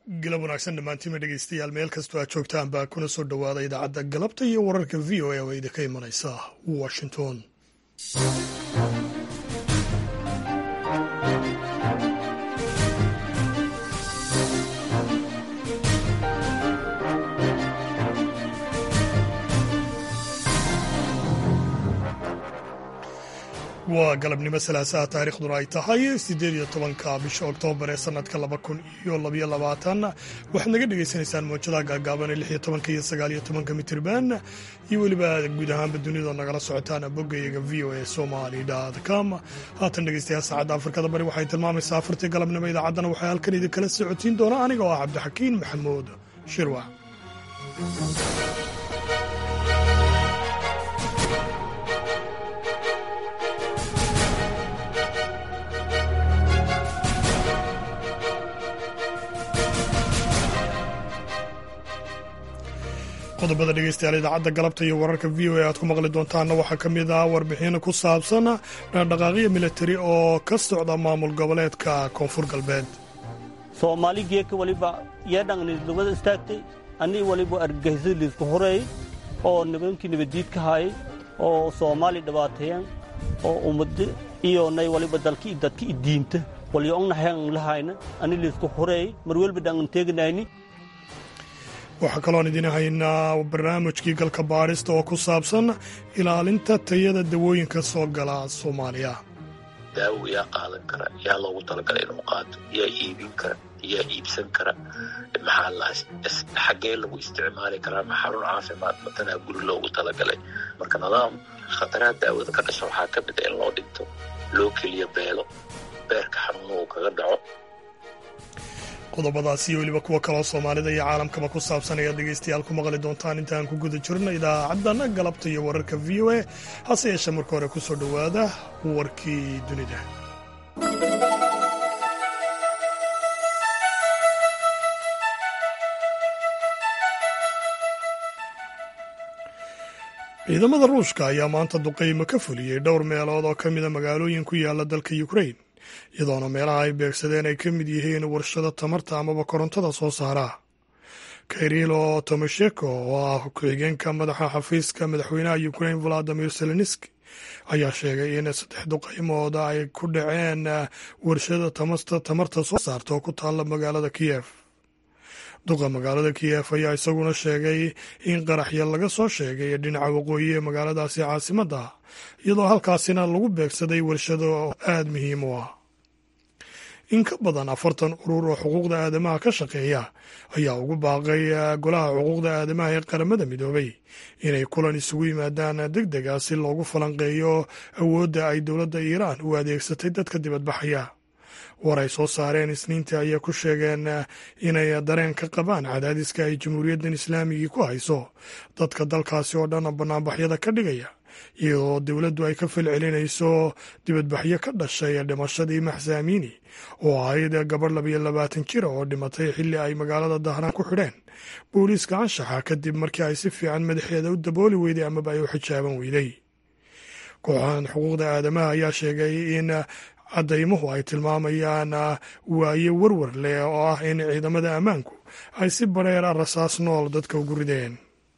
galab wanaagsan dhammaantiima dhegeystayaal meel kastoo aad joogtaan baa kuna soo dhowaada idaacadda galabta iyo wararka v o a oo idinka imanaysa washington waa galabnimo salaasaha taariikhduna ay tahay siddeed iyo tobanka bisha oktoobar ee sanadka laba kun iyo labaiyo labaatan waxaad naga dhagaysanaysaan moojadaha gaagaaban ee lix iyo tobanka iyo sagaal iyo tobanka mitirban iyo weliba guud ahaanba dunida nagala socotaan boggayaga v o a somali com haatan dhegeystayaal saacadda afrikada bari waxay tilmaamaysaa afartii galabnimo idaacaddana waxaa halkan idinkala socodsiin doona aniga oo ah cabdixakiin maxamuud shirwac qodobada dhegeystayaal idaacadda galabta iyo wararka v o a aad ku maqli doontaanna waxaa ka mid ah warbixin ku saabsan dhaqdhaqaaqyo militari oo ka socda maamul goboleedka koonfur galbeed soomaali geeka waliba yeedhangnidlugada istaagtay annii waliba argagixisada liisku horeey oo nibankii nabaddiid ka haayay oo soomaali dhibaateeyeen oo ummad iyo nay waliba dalki dadka idiinta walyo ongnaxeen lahayna anni liisku horeey mar welba dhangan teeganayni waxaa kaloon idiin haynaa barnaamijkii galka baadhista oo ku saabsan ilaalinta tayada dawooyinka soo gala soomaaliya daawo yaa qaadan kara yaa loogu talagalay inuu qaato yaa iibin kara yaa iibsan kara maxaa laas xaggee lagu isticmaali karaa ma xarun caafimaad matanaa guri loogu talagalay marka nidaam khataraha daawada ka dhasha waxaa ka mid a in loo dhinto loo keliyo beelo beerka xanuuna uu kaga dhaco qodobadaas iyo weliba kuwa kaloo soomaalida iyo caalamkaba ku saabsan ayaad dhegeystayaal ku maqli doontaan intaan ku guda jirno idaacaddan galabta iyo wararka v o a hase yeeshee marka hore ku soo dhowaada warkii dunida ciidamada ruushka ayaa maanta duqaymo ka fuliyey dhowr meelood oo ka mida magaalooyin ku yaala dalka ukrain iyadoona meelaha ay beegsadeen ay ka mid yihiin warshado tamarta amaba korontada soo saara kayrilo tomasheko oo ah ku-xigeenka madaxa xafiiska madaxweynaha ukrain valadimir zelenski ayaa sheegay in saddex duqaymooda ay ku dhaceen warshada tamarta soo saarta oo ku taalla magaalada kiyef duqa magaalada kiyef ayaa isaguna sheegay in qaraxya laga soo sheegay dhinaca waqooyi ee magaaladaasi caasimadda iyadoo halkaasina lagu beegsaday warshado aada muhiim u ah in ka badan afartan urur oo xuquuqda aadamaha ka shaqeeya ayaa ugu baaqay golaha xuquuqda aadamaha ee qaramada midoobay inay kulan isugu yimaadaan deg dega si loogu falanqeeyo awoodda ay dowladda iiraan u adeegsatay dadka dibadbaxaya war ay soo saareen isniintii ayay ku sheegeen inay dareen ka qabaan cadaadiska ay jamhuuriyaddan islaamigii ku hayso dadka dalkaasi oo dhan banaanbaxyada ka dhigaya iyadoo dowladdu ay ka falcelinayso dibadbaxyo ka dhashay dhimashadii maxsaamiini oo ahayd gabadh labayo labaatan jira oo dhimatay xilli ay magaalada dahraan ku xidheen booliiska anshaxa kadib markii ay si fiican madaxeeda u dabooli weyday amaba ay u xijaaban weyday kooxahan xuquuqda aadamaha ayaa sheegay in caddaymuhu ay tilmaamayaan waaye warwar leh oo ah in ciidamada ammaanku ay si bareera rasaas nool dadka ugu rideen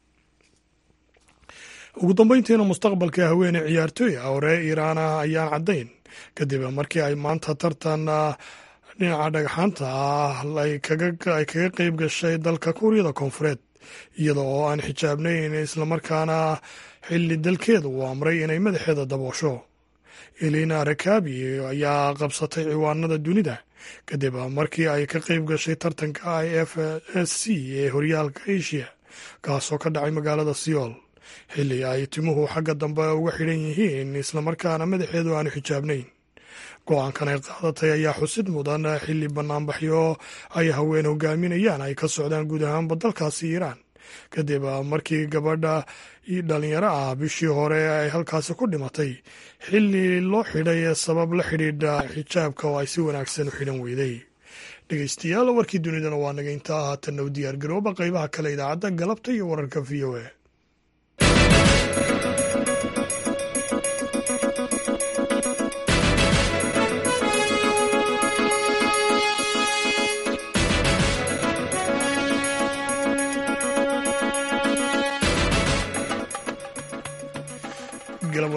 ugu dambeyntiina mustaqbalka haweeney ciyaartooy ah oo reer iiraan ah ayaan caddayn kadib markii ay maanta tartan dhinaca dhagxaanta ah ay kaga qeyb gashay dalka kuuriyada koonfureed iyada oo aan xijaabnayn islamarkaana xilli dalkeeda uu amray inay madaxeeda daboosho elina rakabi ayaa qabsatay ciwaanada dunida kadib markii ay ka qeyb gashay tartanka i f s c ee horyaalka asia kaasoo ka dhacay magaalada seoul xilli ay timuhu xagga dambe uga xidhan yihiin islamarkaana madaxeedu aanu xijaabnayn go-aankan ay qaadatay ayaa xusid mudan xilli banaanbaxyo ay haween hogaaminayaan ay ka socdaan guud ahaanba dalkaasi iiraan kadib markii gabadha dhalinyaro ah bishii hore ay halkaasi ku dhimatay xilli loo xidhay sabab la xidhiidha xijaabka oo ay si wanaagsan u xidhan weyday dhegeystayaal warkii dunidana waa naga intaa haatanna u diyaar garooba qeybaha kale idaacadda galabta iyo wararka v o a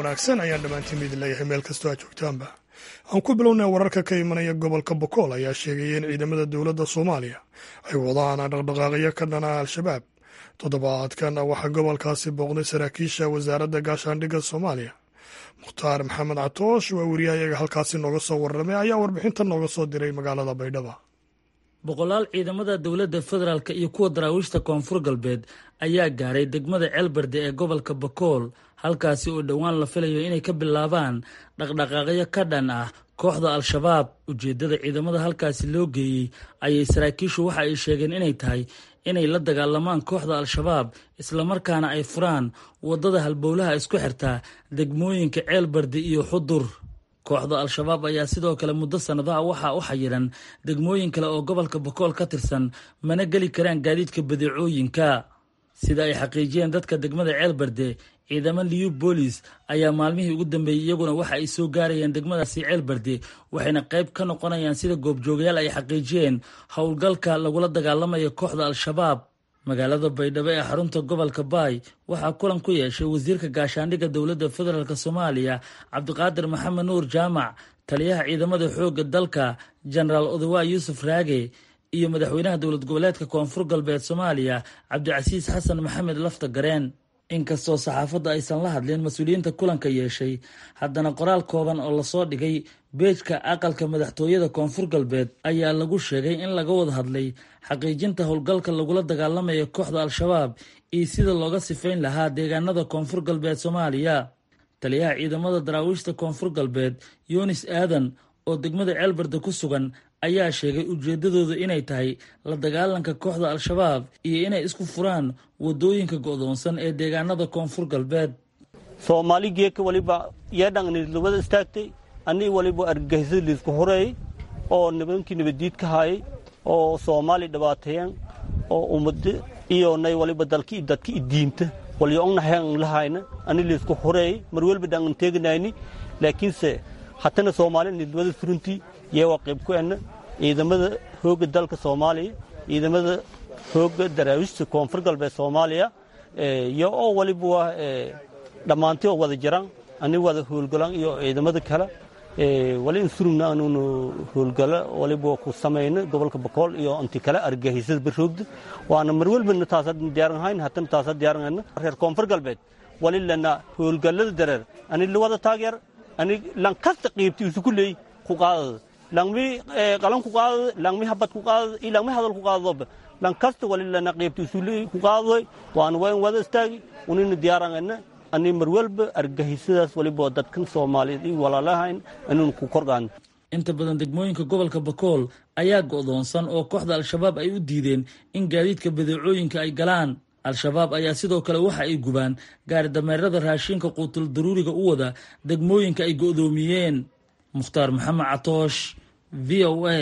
wanaagsan ayaan dhammaantiin idin leeyahay meel kastoo aad joogtaanba aan ku bilownay wararka ka imanaya gobolka bokool ayaa sheegaya in ciidamada dowladda soomaaliya ay wadaan dhaqdhaqaaqyo ka dhana al-shabaab toddobaadkan waxaa gobolkaasi booqday saraakiisha wasaaradda gaashaandhigga soomaaliya mukhtaar maxamed catoosh waa weriyahayaga halkaasi nooga soo warramay ayaa warbixintan nooga soo diray magaalada baydhaba boqolaal ciidamada dowladda federaalk iyo kuwa daraawiishta koonfur galbeed ayaa gaaray degmada ceelberde ee gobolka bakool halkaasi oo dhowaan la filayo inay ka bilaabaan dhaqdhaqaaqyo ka dhan ah kooxda al-shabaab ujeeddada ciidamada halkaasi loo geeyey ayay saraakiishu waxa ay sheegeen inay tahay inay la dagaalamaan kooxda al-shabaab islamarkaana ay furaan waddada halbowlaha isku xirtaa degmooyinka ceelbardi iyo xudur kooxda al-shabaab ayaa sidoo kale muddo sannadaha waxaa u xayiran degmooyin kale oo gobolka bakool ka tirsan mana geli karaan gaadiidka badeecooyinka sida ay xaqiijiyeen dadka degmada ceelbarde ciidamo liyu boolis ayaa maalmihii ugu dambeeyey iyaguna waxa ay soo gaarayeen degmadaasi ceelbarde waxayna qayb ka noqonayaan sida goobjoogayaal ay xaqiijiyeen howlgalka lagula dagaalamayo kooxda al-shabaab magaalada baydhabo ee xarunta gobolka baay waxaa kulan ku yeeshay wasiirka gaashaandhigga dowladda federaalk soomaaliya cabdiqaadir maxamed nuur jaamac taliyaha ciidamada xoogga dalka jenaraal odawa yuusuf raage iyo madaxweynaha dowlad goboleedka koonfur galbeed soomaaliya cabdicasiis xasan maxamed lafta gareen inkastoo saxaafadda aysan la hadlin mas-uuliyiinta kulanka yeeshay haddana qoraal kooban oo lasoo dhigay beejka aqalka madaxtooyada koonfur galbeed ayaa lagu sheegay in laga wada hadlay xaqiijinta howlgalka lagula dagaalamayo kooxda al-shabaab iyo sida looga sifayn lahaa deegaanada koonfur galbeed soomaaliya taliyaha ciidamada daraawiishta koonfur galbeed yunis aadan oo degmada ceelbarde ku sugan ayaa sheegay ujeeddadooda inay tahay la dagaalanka kooxda al-shabaab iyo inay isku furaan waddooyinka go'doonsan ee deegaanada koonfur galbeed soomaali geeka waliba yeedhangnidlubada istaagtay annii waliba argagixisada liisku horeeyey oo nibankii nabaddiid ka haayay oo soomaali dhibaateeyan oo ummada iyo nay waliba dalki dadki idiinta walyo ongnahayan lahayna ani liisku horeeyey mar welba dhangan teeganayni laakiinse hatana soomaali nidlubada suruntii yeewaa qayb ku enna ciidamada hoogga dalka soomaaliya ciidamada hoogga daraawiishta koonfur galbeed soomaaliya iyo oo waliba waa dhammaantii oo wada jiraan ani wada howlgalaan iyo ciidamada kale wali in surugna anuunu howlgala waliba ku samayna gobolka bakool iyo inti kale argagixisada baroogda waana mar welbana taasa diyaaranhayn hatana taasa diyaaranhayna reer koonfur galbeed wali lana howlgallada dareer ani lawada taageer ani lankasta qiibti isu ku leey ku qaadada langmi qalan ku qaadada langmi habad ku qaadada iyo langmi hadal ku qaadadoba lankasta wali lana qiibti isu leey ku qaadadoy waana waa in wada istaagi unina diyaaranhayna ani mar welba argagixisadaas waliba dadkan soomaaliyeed iyo walaalahayn anuun ku korgaan inta badan degmooyinka gobolka bakool ayaa go'doonsan oo kooxda al-shabaab ay u diideen in gaadiidka badeecooyinka ay galaan al-shabaab ayaa sidoo kale waxa ay gubaan gaari dameerada raashinka quutul daruuriga u wada degmooyinka ay go'doomiyeen mukhtaar maxamed catoosh v o a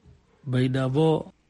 baydhabo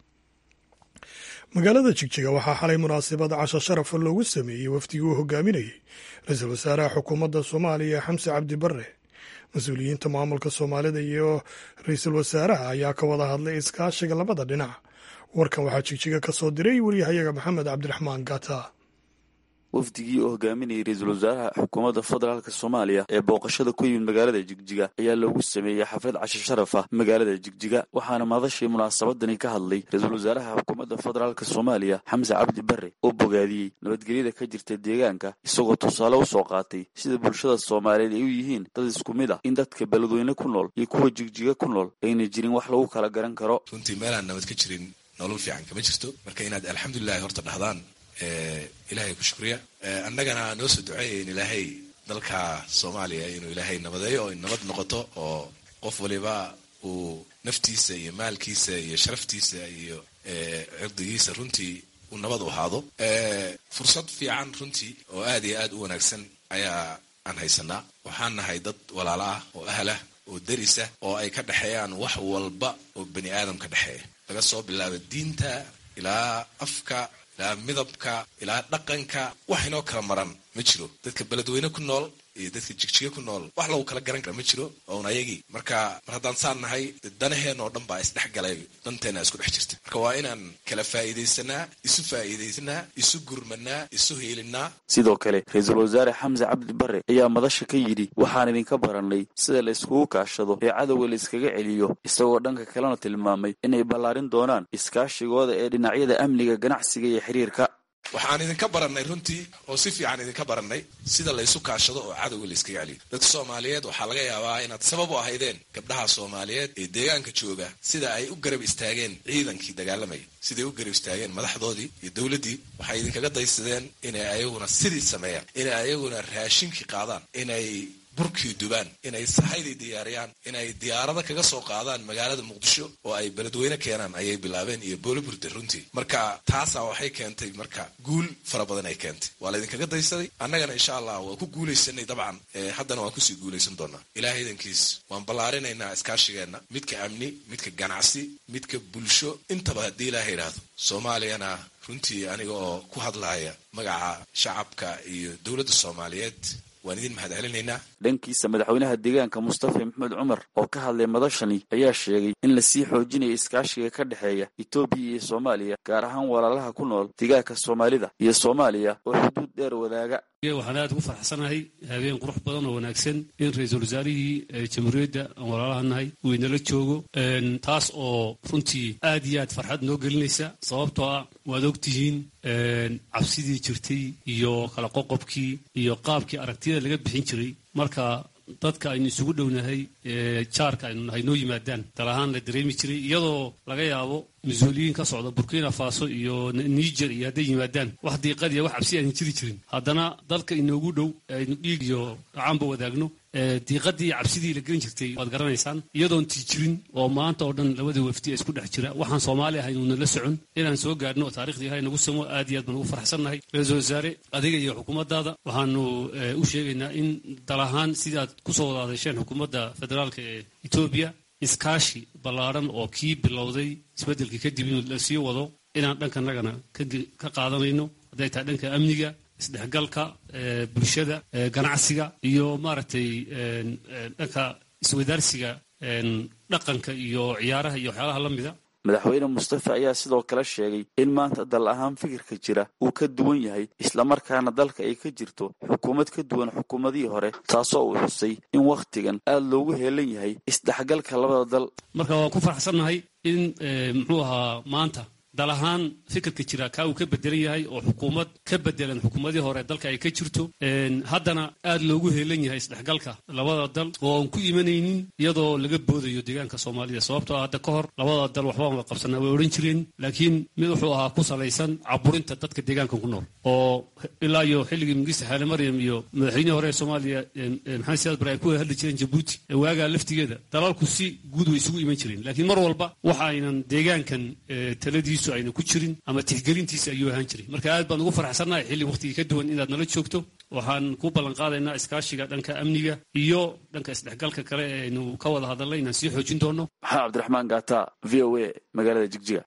magaalada jigjiga waxaa xalay munaasabad casho sharafa loogu sameeyey wafdigii uu hogaaminayey ra-iisul wasaaraha xukuumadda soomaaliya xamse cabdi barre mas-uuliyiinta maamulka soomaalida iyo ra-iisul wasaaraha ayaa ka wada hadlay iskaashiga labada dhinac warkan waxaa jigjiga ka soo diray waryahayaga maxamed cabdiraxmaan gata wafdigii oo hogaaminayay ra-iisul wasaaraha xukuumadda federaalk soomaaliya ee booqashada ku yimid magaalada jigjiga ayaa loogu sameeyey xaflad casho sharaf ah magaalada jigjiga waxaana madashii munaasabadani ka hadlay ra-iisul wasaaraha xukuumadda federaalk soomaaliya xamse cabdi barre oo bogaadiyey nabadgelyada ka jirta deegaanka isagoo tusaale u soo qaatay sida bulshada soomaaliyeed ay u yihiin dad isku mid ah in dadka beledweyne ku nool iyo kuwa jigjiga ku nool ayna jirin wax lagu kala garan karo runtii meelaan nabad ka jirin nolol fiican kama jirto marka inaad alxamdulilahi horta dhahdaan ilaahay ku shukriya annagana noo soo duceeya in ilaahay dalka soomaaliya inuu ilaahay nabadeeyo oo nabad noqoto oo qof waliba uu naftiisa iyo maalkiisa iyo sharaftiisa iyo cirdigiisa runtii uu nabad u ahaado fursad fiican runtii oo aad iyo aad u wanaagsan ayaa aan haysanaa waxaan nahay dad walaalo ah oo ahlah oo derisa oo ay ka dhexeeyaan wax walba oo bani aadam ka dhexeeya laga soo bilaabo diinta ilaa afka ilaa midabka ilaa dhaqanka wax inoo kala maran ma jiro dadka beledweyne ku nool iyo dadka jigjiga ku nool wax lagu kala garan kara ma jiro oon ayagii marka mar haddaan saan nahay danaheen oo dhan baa isdhex galay danteena isku dhex jirta marka waa inaan kala faa'iidaysanaa isu faa'iidaysanaa isu gurmanaa isu hiilinaa sidoo kale ra-iisul wasaare xamse cabdi bare ayaa madasha ka yidhi waxaan idinka barannay sida la iskugu kaashado ee cadowga la iskaga celiyo isagoo dhanka kalena tilmaamay inay ballaarin doonaan iskaashigooda ee dhinacyada amniga ganacsiga iyo xiriirka waxaan idinka barannay runtii oo si fiican idinka barannay sida laysu kaashado oo cadowga la iskaga celiyo dadka soomaaliyeed waxaa laga yaabaa inaad sabab u ahaydeen gabdhaha soomaaliyeed ee deegaanka jooga sida ay u garab istaageen ciidankii dagaalamaya siday u garab istaageen madaxdoodii iyo dowladdii waxay idinkaga daysadeen inay ayaguna sidii sameeyaan inay ayaguna raashinkii qaadaan inay burkii dubaan inay sahaydii diyaariyaan inay diyaarada kaga soo qaadaan magaalada muqdisho oo ay beledweyne keenaan ayay bilaabeen iyo booliburde runtii marka taasaa waxay keentay marka guul fara badan ay keentay waa laydinkaga daysaday annagana insha allah waa ku guulaysanay dabcan haddana waan kusii guulaysan doonaa ilaah idankiis waan ballaarinaynaa iskaashigeenna midka amni midka ganacsi midka bulsho intaba haddii ilaah yidhaahdo soomaaliyana runtii aniga oo ku hadlaya magaca shacabka iyo dowladda soomaaliyeed waan idin mahad celinaynaa dhankiisa madaxweynaha deegaanka mustafa maxamed cumar oo ka hadlay madashani ayaa sheegay in lasii xoojinayo iskaashiga ka dhexeeya etoobiya iyo soomaaliya gaar ahaan walaalaha ku nool deegaanka soomaalida iyo soomaaliya oo xuduud dheer wadaaga waxaan aad ugu farxsanahay habeen qurux badan oo wanaagsan in ra-iisul wasaarihii jamhuuriyadda aan walaalaha nahay uu inala joogo taas oo runtii aad iyo aad farxad noo gelinaysa sababtoo ah waad ogtihiin cabsidii jirtay iyo kala qoqobkii iyo qaabkii aragtiyada laga bixin jiray marka dadka aynu isugu dhownahay jaarka aynu nahay noo yimaadaan dal ahaan la dareemi jiray iyadoo laga yaabo mas-uuliyiin ka socda burkina faso iyo niger iyo hadday yimaadaan wax diiqadiya wax cabsi aynan jiri jirin haddana dalka inoogu dhow aynu dhiig iyo dhacaanba wadaagno diiqadii cabsidii la gelin jirtay waad garanaysaan iyadoon tii jirin oo maanta oo dhan labada wafdi isku dhex jira waxaan soomaali ahayn uuna la socon inaan soo gaadhno oo taarikhda ilahay nagu samo aad iyo aad baan ugu farxsannahay ra-iisul wasaare adiga iyo xukuumaddaada waxaanu u sheegaynaa in dal ahaan sidaad kusoo wada hadasheen xukuumadda federaalka ee etoobiya iskaashi ballaadhan oo kii bilowday isbeddelkii kadib inuu la sii wado inaan dhankanagana ka qaadanayno hadday tahay dhanka amniga isdhexgalka bulshada ganacsiga iyo maaragtay dhanka iswadaarsiga dhaqanka iyo ciyaaraha iyo waxyaalaha la mida madaxweyne mustafa ayaa sidoo kale sheegay in maanta dal ahaan fikirka jira uu ka duwan yahay islamarkaana dalka ay ka jirto xukuumad ka duwan xukuumadihii hore taasoo uu xusay in wakhtigan aad loogu heelan yahay isdhexgalka labada dal marka waan ku faraxsannahay in muxuu ahaa maanta dal ahaan fikirka jira kaa uu ka bedelan yahay oo xukuumad ka bedelan xukuumadii hore dalka ay ka jirto haddana aad loogu heelan yahay isdhexgalka labada dal oo aan ku imanaynin iyadoo laga boodayo deegaanka soomaalida sababtoo hadda ka hor labada dal waxbaan wada qabsanaa way odhan jireen laakiin mid wuxuu ahaa ku salaysan caburinta dadka deegaanka ku nool oo ilaa iyo xilligii mingista xaale maryam iyo madaxweynihii hore ee soomaaliya maxamed siyaad bare ay ku hadli jireen jabuuti waagaa laftigeeda dalalku si guud way isugu iman jireen laakiin mar walba waxa aynan deegaankan taladiisu ayna ku jirin ama tixgelintiisa ayuu ahaan jiray marka aad baan ugu farxsannahay xilli wakhtigii ka duwan inaad nala joogto waxaan ku ballan qaadaynaa iskaashiga dhanka amniga iyo dhanka isdhexgalka kale ee aynu ka wada hadalnay inaan sii xoojin doono maxamed cabdiraxmaan gaata v o a magaalada jigjiga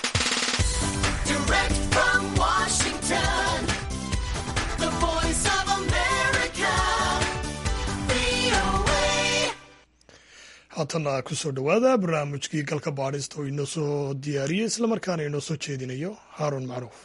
haatana kusoo dhowaada barnaamijkii galka baadhista oo inoo soo diyaariyey islamarkaana inoo soo jeedinayo haaruun macruuf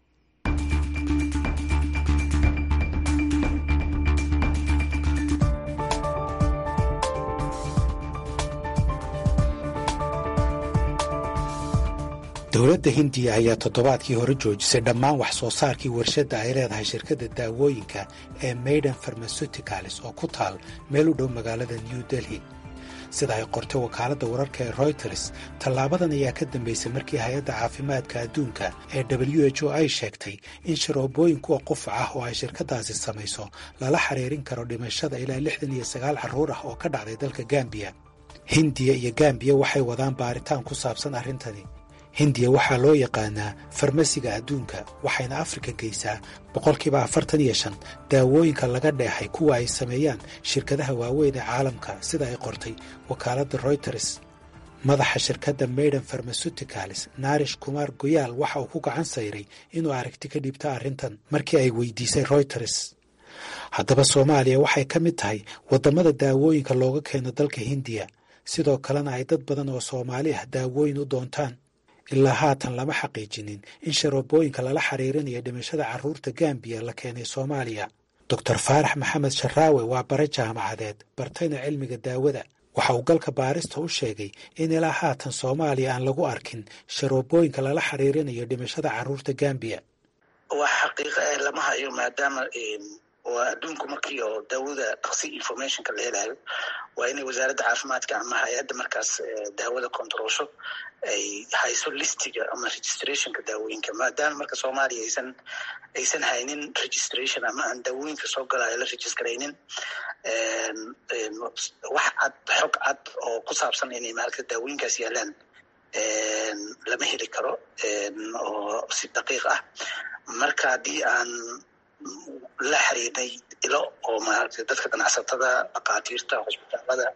dowladda hindiya ayaa toddobaadkii hore joojisay dhammaan wax soo saarkii warshadda ay leedahay shirkadda daawooyinka ee maiden farmasuticalis oo ku taal meel u dhow magaalada new delhi sida ay qortay wakaaladda wararka ee royters tallaabadan ayaa ka dambaysay markii hay-adda caafimaadka adduunka ee w h o ay sheegtay in sharoobooyin kuwa qufac ah oo ay shirkaddaasi samayso lala xiriirin karo dhimashada ilaa lixdan iyo sagaal carruur ah oo ka dhacday dalka gambiya hindiya iyo gambiya waxay wadaan baaritaan ku saabsan arrintani hindiya waxaa loo yaqaanaa farmasiga adduunka waxayna afrika geysaa boqolkiiba afartan iyo shan daawooyinka laga dheexay kuwa ay sameeyaan shirkadaha waaweyn ee caalamka sida ay qortay wakaaladda royters madaxa shirkadda maiden farmasuticalis naarish kumaar goyaal waxa uu ku gacan sayray inuu aragti ka dhiibto arrintan markii ay weydiisay royters haddaba soomaaliya waxay ka mid tahay waddamada daawooyinka looga keeno dalka hindiya sidoo kalena ay dad badan oo soomaali ah daawooyin u doontaan ilaa haatan lama xaqiijinin in sharoobooyinka lala xiriirinayo dhimashada carruurta gambiya la keenay soomaaliya doctor faarax maxamed sharaawe waa bare jaamacadeed bartayna cilmiga daawada waxa uu galka baarista u sheegay in ilaa haatan soomaaliya aan lagu arkin sharoobooyinka lala xiriirinayo dhimashada carruurta gambiya wax xaqiiqa ah lama hayo maadaama waa adduunku markii oo daawada dhaqsi informationka la helayo waa inay wasaaradda caafimaadka ama hay-adda markaas daawada controlsho ay hayso listiga ama registrationka daawooyinka maadaama marka soomaaliya aysan aysan haynin registration ama aan daawooyinka soo galaayo la registraynin wax cad xog cad oo ku saabsan inay maaragta daawooyinkaas yaalaan lama heli karo oo si daqiiq ah marka haddii aan la xiriirnay ilo oo maaragtay dadka ganacsatada dhakhaatiirta hosbitaalada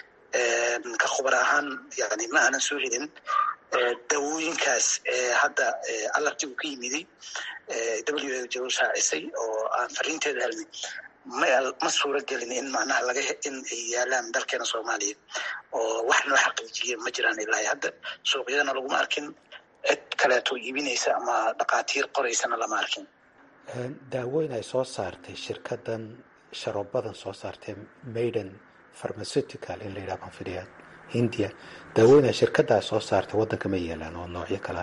ka khubar ahaan yani ma aanan soo helin dawooyinkaas hadda alartigu ka yimiday w jo shaacisay oo aan fariinteeda helnay ma suura gelin in macnaha laga in ay yaalaan dalkeena soomaaliya oo wax noo xaqiijiya ma jiraan ilaa hadda suuqyadana laguma arkin cid kaleeto iibinaysa ama dhakhaatiir qoraysana lama arkin daawooyin ay soo saartay shirkadan sharoobadan soo saartay maiden pharmaceutical in la yidhaha konfidiya hindiya daawooyin ay shirkadaas soo saartay waddanka ma yeelaan oo noocyo kalea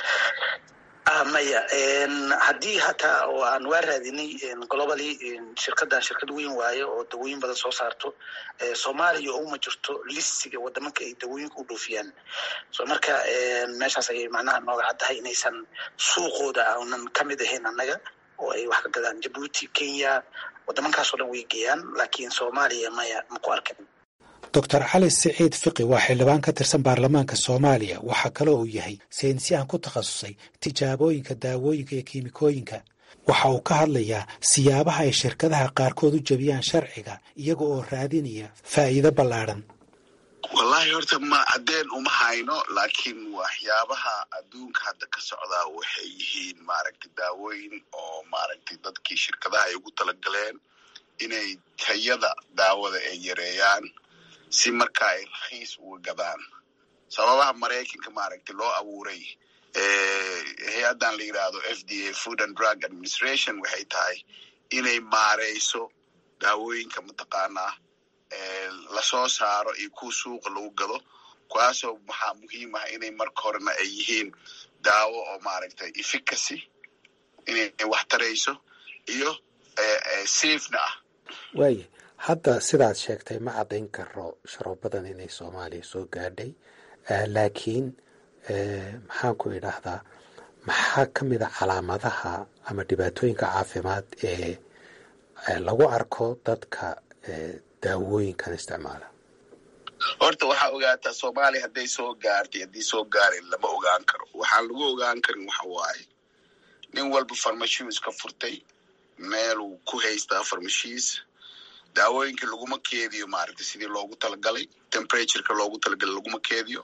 maya haddii hataa oo aan waa raadinay globally shirkadan shirkad weyn waayo oo dawooyin badan soo saarto soomaaliya uma jirto listiga wadamanka ay dawooyinka u dhoofiyaan so marka meeshaas ayay macnaha nooga caddahay inaysan suuqooda aanan kamid ahayn annaga oo ay wax ka gadaan jabuuti kenya wadamankaasoo dhan way geeyaan laakiin soomaaliya maya maku arkin doctor cali siciid fiqi waa xildhibaan ka tirsan baarlamaanka soomaaliya waxaa kaloo uu yahay saynisyahan ku takhasusay tijaabooyinka daawooyinka iyo kiimikooyinka waxa uu ka hadlayaa siyaabaha ay shirkadaha qaarkood u jebiyaan sharciga iyaga oo raadinaya faa'iido ballaadhan wallaahi horta ma caddeen uma hayno laakiin waxyaabaha adduunka hadda ka socdaa waxay yihiin maaragtay daawooyin oo maaragtay dadkii shirkadaha ay ugu talagaleen inay tayada daawada ay yareeyaan si marka ay rakhiis uga gadaan sababaha maraykanka maaragtay loo abuuray hay-addan la yidhaahdo f d a food and drug administration waxay tahay inay maareyso daawooyinka mataqaanaa lasoo saaro iyo kuwa suuqa lagu gado kuwaasoo maxaa muhiim ah inay marka horena ay yihiin daawo oo maaragtay efficacy inay wax tarayso iyo safena ah waaya hadda sidaad sheegtay ma caddayn karo sharoobadan inay soomaaliya soo gaadhay laakiin maxaan ku idhaahdaa maxaa ka mid a calaamadaha ama dhibaatooyinka caafimaad ee lagu arko dadka daawooyinkan isticmaala horta waxaa ogaataa soomaaliya hadday soo gaartay haddii soo gaarin lama ogaan karo waxaan lagu ogaan karin waxa waaye nin walba farmashiis ka furtay meeluu ku haystaa farmashiis daawooyinka laguma keediyo maaragtay sidii loogu talagalay temperatureka loogu talagalay laguma keediyo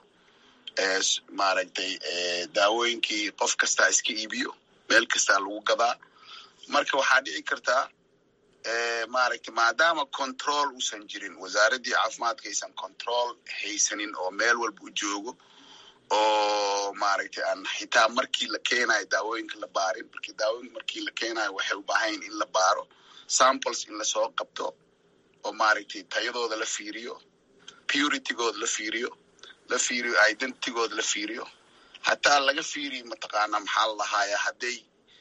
maaragtay daawooyinkii qof kastaa iska iibiyo meel kastaa lagu gadaa marka waxaa dhici kartaa maaragtay maadaama control uusan jirin wasaaraddii caafimaadka aysan control haysanin oo meel walba u joogo oo maaragtay aan xitaa markii la keenayo daawooyinka la baarin markii daawooyinka markii la keenayo waxay u baahayn in la baaro samples in lasoo qabto oo maaragtay tayadooda la fiiriyo puritygooda la fiiriyo la fiiriyo identitygooda la fiiriyo hataa laga fiiriyo mataqaanaa maxaa la lahaaya hadday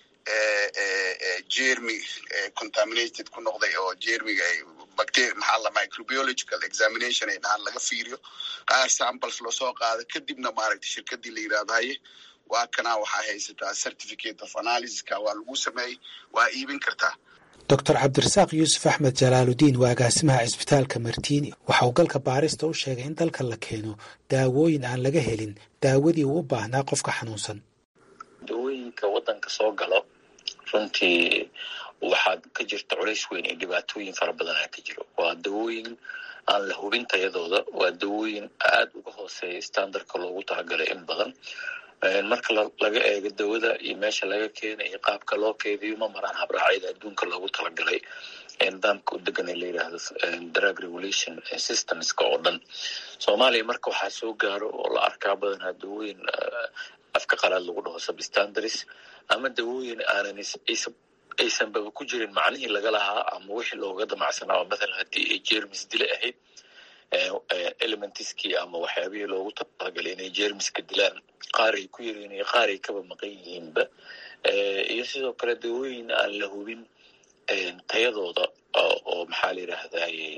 jermy contaminated ku noqday oo jermiga ay bacteria maxaa la microbiological examination ay dhahaan laga fiiriyo qaar samples loosoo qaado kadibna maaragtay shirkadii la yidhahdo haye waa kanaa waxaa haysataa certificate of analysiska waa lagu sameeyey waa iibin kartaa doctor cabdirasaaq yuusuf axmed jalaaludiin waa agaasimaha cisbitaalka martiini waxa uu galka baarista u sheegay in dalka la keeno daawooyin aan laga helin daawadii uu u baahnaa qofka xanuunsan dawooyinka waddanka soo galo runtii waxaa ka jirta culays weyn iyo dhibaatooyin fara badanaa ka jiro waa dawooyin aan la hubin tayadooda waa dawooyin aad uga hooseeya standardka loogu talagalay in badan marka laga eego dawada iyo meesha laga keena iyo qaabka loo keediyo ma maraan habraacyada adduunka loogu talagalay nidaamka u degan ee la yidhaahdo drug regulation systemska oo dhan soomaaliya marka waxaa soo gaaro oo la arkaa badanaa dawooyin afka qalaad lagu dhaho substandaries ama dawooyin aanan aysanbaba ku jirin macnihii laga lahaa ama wixii looga damacsanaa mathalan haddii ay jermis dile ahayd elementiskii ama waxyaabihii loogu talagalay inay jermiska dilaan qaar ay ku yaryiin iyo qaar ay kaba maqan yihiinba iyo sidoo kale dawooyin aan la hubin tayadooda oo maxaa la yidhaahdaye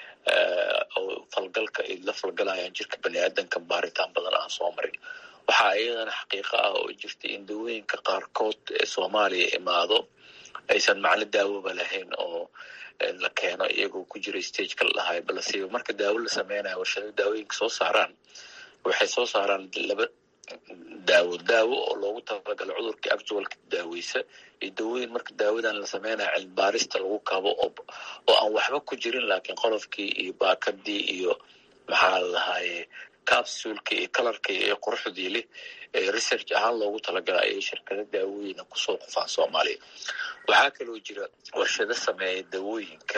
oo falgalka ay la falgalayaan jirka bani aadanka baaritaan badan aan soo marin waxaa iyadana xaqiiqo ah oo jirta in dawooyinka qaarkood ee soomaaliya imaado aysan macno daawoba lahayn oo la keeno iyagoo ku jira stageka la dhahayo balse marka daawo la sameynayo warshada daawooyinka soo saaraan waxay soo saaraan laba daawo daawo oo loogu talagalo cudurka actualka daaweysa iyo dawooyin marka daawadan la sameynayo cilmibaarista lagu kabo oo oo aan waxba ku jirin laakiin qolofkii iyo baakadii iyo maxaa la dhahaye capsulka iyo kalarka iyo quruxdii leh research ahaan loogu talagala ayay shirkada daawooyina kusoo qufaan soomaaliya waxaa kaloo jira warshado sameeya dawooyinka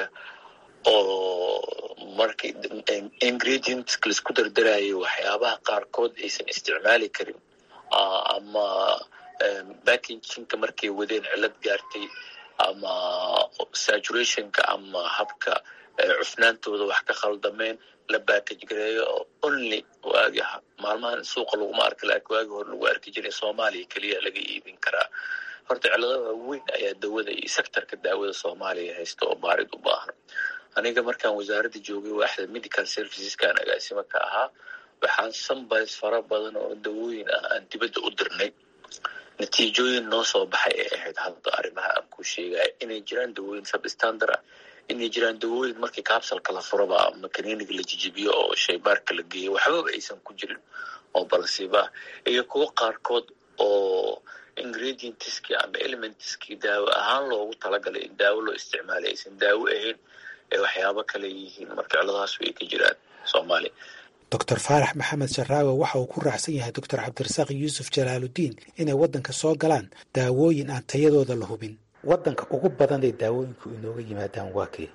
oo marka ingredients laisku dardarayo waxyaabaha qaarkood aysan isticmaali karin ama backinginka markay wadeen cilad gaartay ama saturationka ama habka cufnaantooda wax ka khaldameen la backage gareeyo oo only waagi maalmahan suuqa laguma arka laakiin waagi hore lagu arki jiray soomaaliya keliya laga iibin karaa horta ciladaha waaweyn ayaa dawada iyo sectorka daawada soomaaliya haysta oo baarid u baahan aniga markaan wasaaradda joogay waaxda medical serviceskan agaasimo ka ahaa waxaan sambais fara badan oo dawooyin ah aan dibadda u dirnay natiijooyin noo soo baxay ay ahayd hadda arrimaha aan ku sheegaya inay jiraan dawooyin substandard ah inay jiraan dawooyin markii capsalka la furaba ama kaniiniga la jijibiyo oo shaybaarka la geeyo waxbaba aysan ku jirin oo balsiba ah iyo kuwo qaarkood oo ingredientiskii ama elementiskii daawo ahaan loogu talagalay in daawo loo isticmaalay aysan daawo ahayn ee waxyaabo kale yihiin marka ciladahaas way ka jiraan soomaaliya doctor faarax maxamed sharaawe waxa uu ku raacsan yahay doctor cabdirasaaq yuusuf jalaaludiin inay waddanka soo galaan daawooyin aan tayadooda la hubin waddanka ugu badan ee daawooyinku inooga yimaadaan waa kee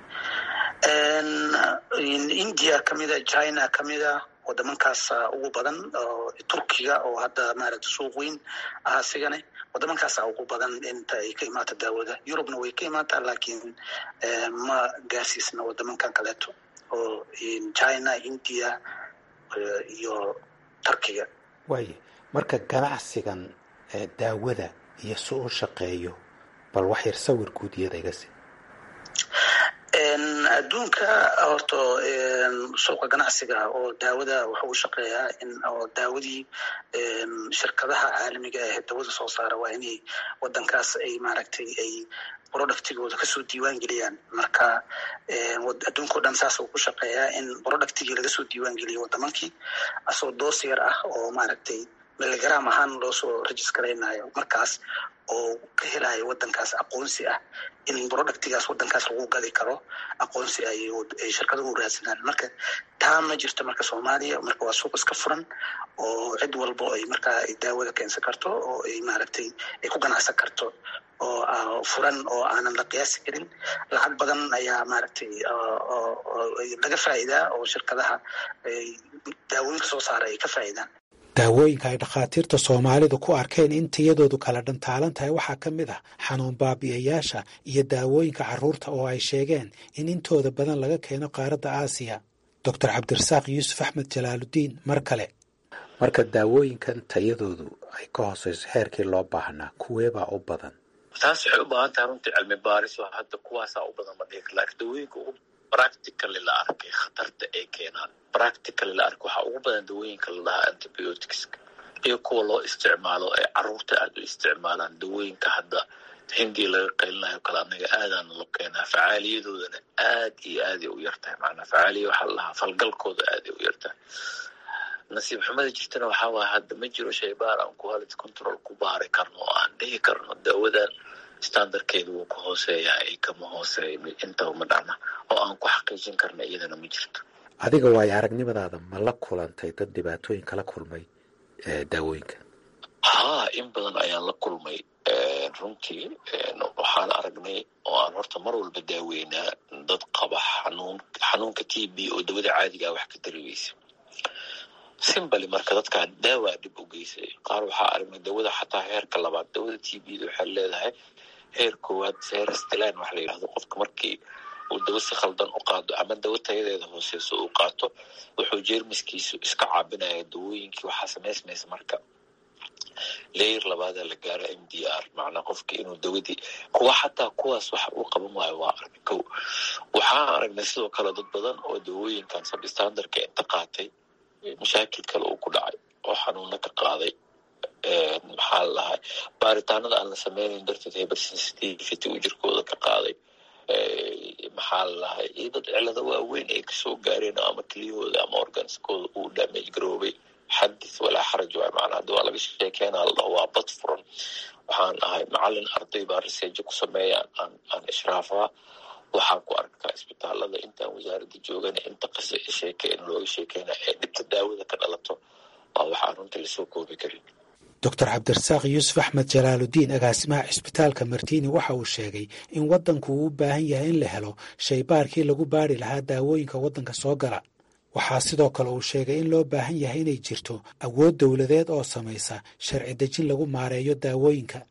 india kamida china kamida wadamankaasa ugu badan turkiga oo hadda maaragta suuq weyn ah asigane wadamankaasa ugu badan inta ay ka imaata daawada yurubna way ka imaataa laakiin ma gaarsiisna wadamankan kaleeto oo china india iyo turkiga waaye marka ganacsigan daawada iyo si u shaqeeyo bal wax yar sawir guud iyada iga si adduunka horta suuqa ganacsiga oo daawada wuxuu u shaqeeyaa in oo daawadii shirkadaha caalamiga ah dawada soo saara waa inay wadankaas ay maaragtay ay productigooda kasoo diiwaan geliyaan marka adduunkao dhan saas uu ku shaqeeyaa in productigii lagasoo diiwaan geliyo wadamankii asoo doos yar ah oo maaragtay miligram ahaan loosoo registaraynayo markaas oo ka helayo wadankaas aqoonsi ah in productigaas wadankaas lagu gadi karo aqoonsi ay shirkaduhu raadsanaan marka taa ma jirto marka soomaaliya marka waa suuq iska furan oo cid walbo ay markaa ay daawada keensan karto oo ay maaragtay ay ku ganacsan karto oo furan oo aanan la qiyaasi karin lacag badan ayaa maaragtay laga faa'iidaa oo shirkadaha daawooyinka soo saara ay ka faa'iidaan daawooyinka ay dhakhaatiirta soomaalidu ku arkeen in tayadoodu kala dhantaalan tahay waxaa ka mid ah xanuun baabi'ayaasha iyo daawooyinka carruurta oo ay sheegeen in intooda badan laga keeno qaaradda aasiya doctor cabdirasaaq yuusuf axmed jalaaludiin mar kale marka daawooyinkan tayadoodu ay ka hooseyso heerkii loo baahnaa kuweebaa u badan taas waxay u baahan tahay runtii cilmi baaris oo hadda kuwaasaa u badan ma dhihi kar laakiin dawooyinka ugu practically la arkay khatarta ay keenaan practically la arkay waxaa ugu badan dawooyinka la dhahaa antibioticska iyo kuwa loo isticmaalo ee carruurta aad u isticmaalaan dawooyinka hadda hindiya laga qaylinayo kale anaga aadaana loo keenaa facaaliyadoodana aad iyo aaday u yartahay macnaa facaaliya waxaa la dhahaa falgalkooda aaday u yartahay nasiib xumada jirtana waxaa waaya hadda ma jiro shaybaar aan quality control ku baari karno oo aan dhihi karno daawadan standardkeedu wuu ka hooseeyaa ay kama hooseeya intaba ma dhacna oo aan ku xaqiijin karna iyadana ma jirto adiga waayo aragnimadaada ma la kulantay dad dhibaatooyin kala kulmay daawooyinka haa in badan ayaan la kulmay runtii waxaan aragnay oo aan horta mar walba daaweynaa dad qaba xanuun xanuunka t b oo dawada caadigaa wax ka dareeweysa simbali marka dadkaa daawaa dhib u geysay qaar waxaa aragnay dawada xataa heerka labaad dawada t b da waxay leedahay heer koowaad heer stilan wax la yidhahdo qofka markii uu dawo si khaldan u qaado ama dawo tayadeeda hooseyso uu qaato wuxuu jeermiskiisu iska caabinaya dawooyinkii waxaa samaysmaysa marka leyer labaada la gaaro m d r macnaa qofki inuu dawadii kuwa xataa kuwaas wax uu qaban waayo waa aragna kow waxaan aragnay sidoo kale dad badan oo dawooyinkan sabstandarka inta qaatay mashaakil kale uu ku dhacay oo xanuuna ka qaaday maxaa la dhahay baaritaanada aan la sameynayn darteed hypersensitivity uu jirkooda ka qaaday maxaa la dhahay iyo dad cilado waaweyn ay kasoo gaareen ama keliyahooda ama organiskooda uu damage garoobay xadis walaa xaraj waay macnaa hadda waa laga sheekeynaa la dhaho waa bad furan waxaan ahay macalin arday baa riseejo ku sameeya aan aan ishraafaa waxaan ku arkaa isbitaalada intaan wasaaradda joogana inta qisa sheekeen looga sheekeyna ee dhibta daawada ka dhalato waa waxaan runtii lasoo koobi karin doctor cabdirasaaq yuusuf axmed jalaaludiin agaasimaha cisbitaalka martiini waxa uu sheegay in waddanku uu u baahan yahay in la helo shaybaarkii lagu baari lahaa daawooyinka waddanka soo gala waxaa sidoo kale uu sheegay in loo baahan yahay inay jirto awood dowladeed oo samaysa sharci dejin lagu maareeyo daawooyinka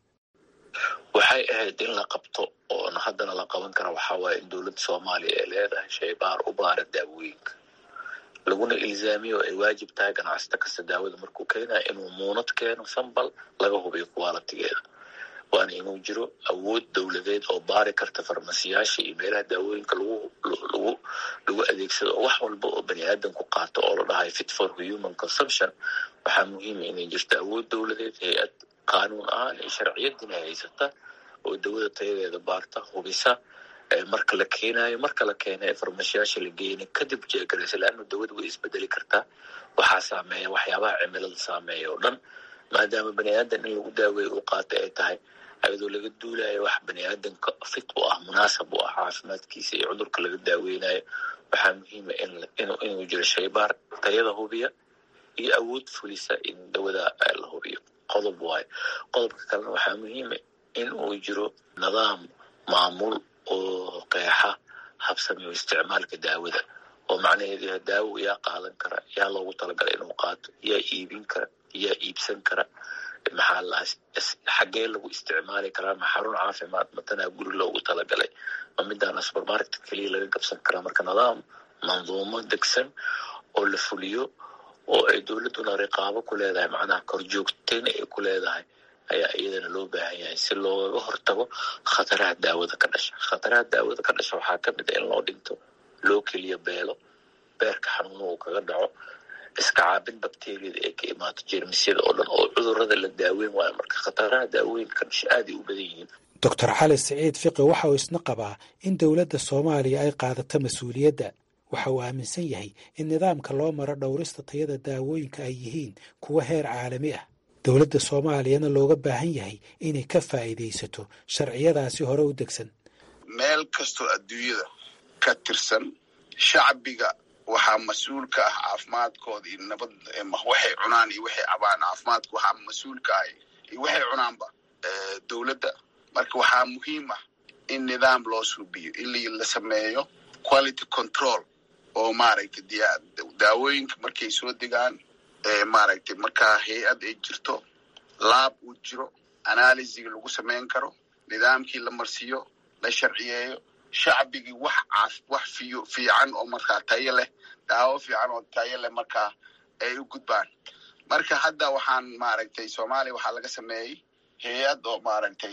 waxay ahayd in la qabto oona haddana la qaban kara waxaa waaye in dowladda soomaaliya ay leedahay shaybaar u baara daawooyinka laguna ilzaamiyo ay waajib tahay ganacsata kasta daawada markuu keenayo inuu muunad keeno sambal laga hubiyo kuwaalatigeeda waana inuu jiro awood dowladeed oo baari karta farmasiyaasha iyo meelaha daawooyinka lagu lagu lagu adeegsado oo wax walba oo bani aadamku qaato oo la dhahay fit for human consumption waxaa muhiima inay jirto awood dowladeed hay-ad qaanuun ahaan iyo sharciyadina haysata oo dawada tayadeeda baarta hubisa marka la keenayo marka la keena ee farmashiyaasha la geena kadib jeegaraysa leanna dawada way isbedeli kartaa waxaa saameeya waxyaabaha cimilada saameeya oo dhan maadaama bani aadan in lagu daaweeyo uu qaata ay tahay ayadoo laga duulayo wax bani aadanka fit u ah munaasab u ah caafimaadkiisa iyo cudurka laga daaweynayo waxaa muhiima inuu jiro shaybaar tayada hubiya iyo awood fulisa in dawada la hubiyo qodob waayo qodobka kalena waxaa muhiima in uu jiro nidaam maamul oo qeexa habsamiyo isticmaalka daawada oo macnaheedu yahay daawo yaa qaadan kara yaa loogu talagalay inuu qaato yaa iibin kara yaa iibsan kara maxaa la xaggee lagu isticmaali karaa ma xarun caafimaad matanaa guri loogu talagalay ma midaana supermarket keliya laga gabsan karaa marka nidaam manduumo degsan oo la fuliyo oo ay dowladduna riqaabo ku leedahay macnaha korjoogteyn ay ku leedahay ayaa iyadana loo baahan yahay si loogaga hortago khataraha daawada ka dhasha khataraha daawada ka dhasha waxaa ka mid a in loo dhinto loo keliya beelo beerka xanuuna uu kaga dhaco iska caabin bakteriyada ee ka imaato jeermisyada oo dhan oo cudurada la daaweyn waayo marka khataraha daawooyinka ka dhasha aaday u badan yihiin doctor cali siciid fiqi waxa uu isna qabaa in dowladda soomaaliya ay qaadato mas-uuliyadda waxa uu aaminsan yahay in nidaamka loo maro dhowrista tayada daawooyinka ay yihiin kuwa heer caalami ah dowladda soomaaliyana looga baahan yahay inay ka faa'iidaysato sharciyadaasi hore u degsan meel kastoo adduunyada ka tirsan shacbiga waxaa mas-uul ka ah caafimaadkooda iyo nabad waxay cunaan iyo waxay cabaan caafimaadka waxaa mas-uul ka ah iyo waxay cunaanba dowladda marka waxaa muhiim ah in nidaam loo suubiyo in la sameeyo quality control oo maaragtay daawooyinka markay soo degaan maaragtay markaa hay-ad ay jirto laab uu jiro analysiga lagu samayn karo nidaamkii la marsiiyo la sharciyeeyo shacbigii wax caaf wax fiyo fiican oo markaa tayo leh daawo fiican oo tayo leh markaa ay u gudbaan marka hadda waxaan maaragtay soomaaliya waxaa laga sameeyey hay-ad oo maaragtay